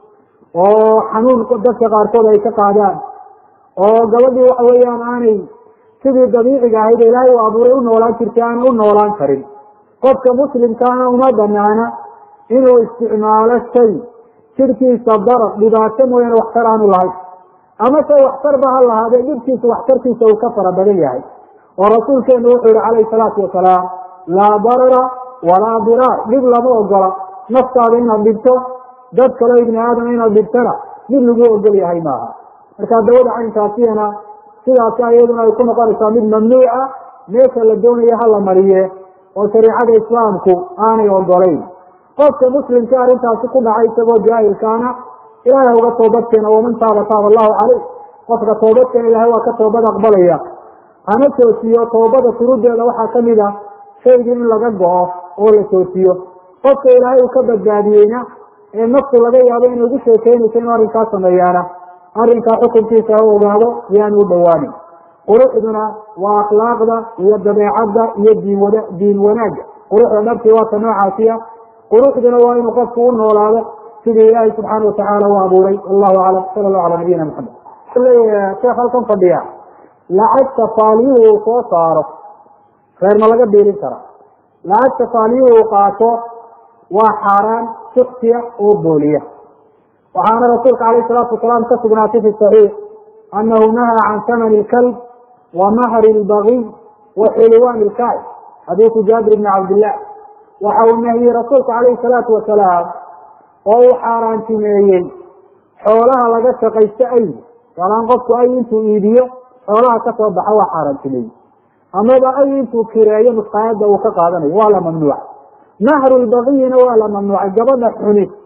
S1: oo xanuun dadka qaarkood ay ka qaadaan oo gabadhii waxa weeyaan aanay sidii dabiiciga ahayd ilaahay u abuuray u noolaan jirtay aanay u noolaan karin qofka muslimkaana uma banaana inuu isticmaalo shay jirkiisa darar dhibaato mooyaane waxtar aanu lahayn ama se waxtarba ha lahaadee dhibkiisa waxtarkiisa uu ka fara badan yahay oo rasuulkeenu wuxuu yihi calayhi salaatu wasalaam laa darara walaa diraar dhib lama ogola naftaada inaad dhibto dad kaleo ibni aadam inaad dhibtana mid lagu ogol yahay maaha marka dawada caynkaasiyana sidaasi iyaduna ay ku noqonaysaa mid mamnuuca meesha la doonaya hala mariye oo shariicada islaamku aanay ogolayn qofka muslimka arrintaasi ku dhacay isagoo jaahilkaana ilahay ha uga toobadkeena waman taaba taaba allahu caleyh qofka toobadkeena ilahay waa ka toobad aqbalaya hana joojiyo toobada shuruuddeeda waxaa kamid a shaygii in laga go-o oo la joojiyo qofka ilaahay uu ka badbaadiyeyna ee naftu laga yaabo inay ugu sheekeynayso inuu arrinkaa sameeyaana arrinkaa xukunkiisa ha ogaado iyaanu u dhowaanin quruxduna waa akhlaaqda iyo dabeecadda iyo diin wana diin wanaagga quruxda dhabtii waa ta noocaasiya quruxduna waa inuu qofku u noolaado sidii ilaahay subxaana watacaala u abuuray wallahu aclam sala allahu cala nabiyina maxamed leeyahay sheekh halkan fadhiya lacagta faaliyuhu uu soo saaro reer ma laga biilin kara lacagta faaliyuhu uu qaato waa xaaraan suksiya oo booliya waxaana rasuulka calayh salaatu wasalaam ka sugnaatay fi saxiix anahu nahaa can thamani ilkalb wa mahri lbagiy wa xilwaan ilkaay xadiisu jaabir ibni cabdillah waxa uu nahiyey rasuulku calayhi salaatu wasalaam oo uu xaaraantimeeyey xoolaha laga shaqaysto ay walaan qofku ay intuu iibiyo xoolaha kasoo baxa waa xaaraantimeeyey amaba ay intuu kireeyo nusqaayada uu ka qaadanayo waa la mamnuuca mahru lbagiyina waa la mamnuucay gabadha xuni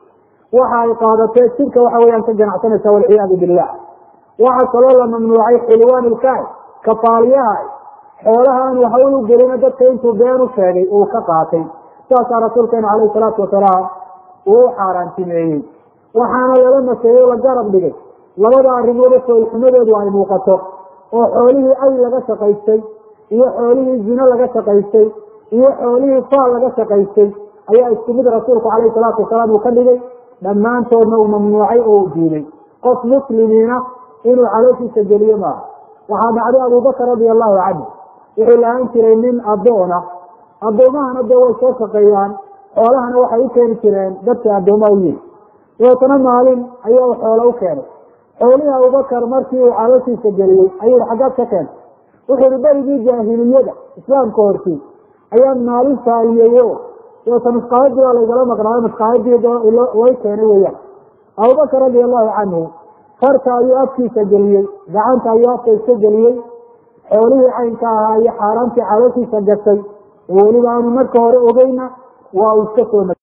S1: waxa ay qaadatee jirka waxa weyaan ka ganacsanaysa walciyaadu billah waxaa kaloo la mamnuucay xulwaan ilkaay kafaaliyaha xoolaha aan waxa u gelina dadka intuu been u sheegay uu ka qaatay saasaa rasuulkeenu calayhi salaatu wasalaam uu u xaaraantimeeyey waxaana lala maseeyey la garab dhigay labada arrimood foolxumadeedu ay muuqato oo xoolihii ay laga shaqaystay iyo xoolihii zino laga shaqaystay iyo xoolihii faal laga shaqaystay ayaa isku mid rasuulku calayhi salaatu wasalaam uu ka dhigay dhammaantoodna uu mamnuucay oo u diiday qof muslimiina inuu calooshiisa geliyo maaha waxaa dhacday abubakar radia allahu canhu wuxuu lahaan jiray nin addoona addoomahana dee way soo shaqeeyaan xoolahana waxay u keeni jireen dadka addoomaha u yihi dabeetana maalin ayaa xoolo u keenay xoolihii abubakar markii uu calooshiisa geliyey ayuu xaggaad ka keentay wuxuu ihi berigii jaahiliyada islaamka hortii ayaan maalin saaliyeeyo dabeeta maskaayadii baa laygala maqnaayo maskaayadii way keenay weyaan abubakar radia allahu canhu farta ayuu afkiisa geliyey gacanta ayuu afka iska geliyey xoolihii caynka ahaa iyo xaaraantii calooshiisa gashay oo weliba aanu marka hore ogeyna waa uu iska soo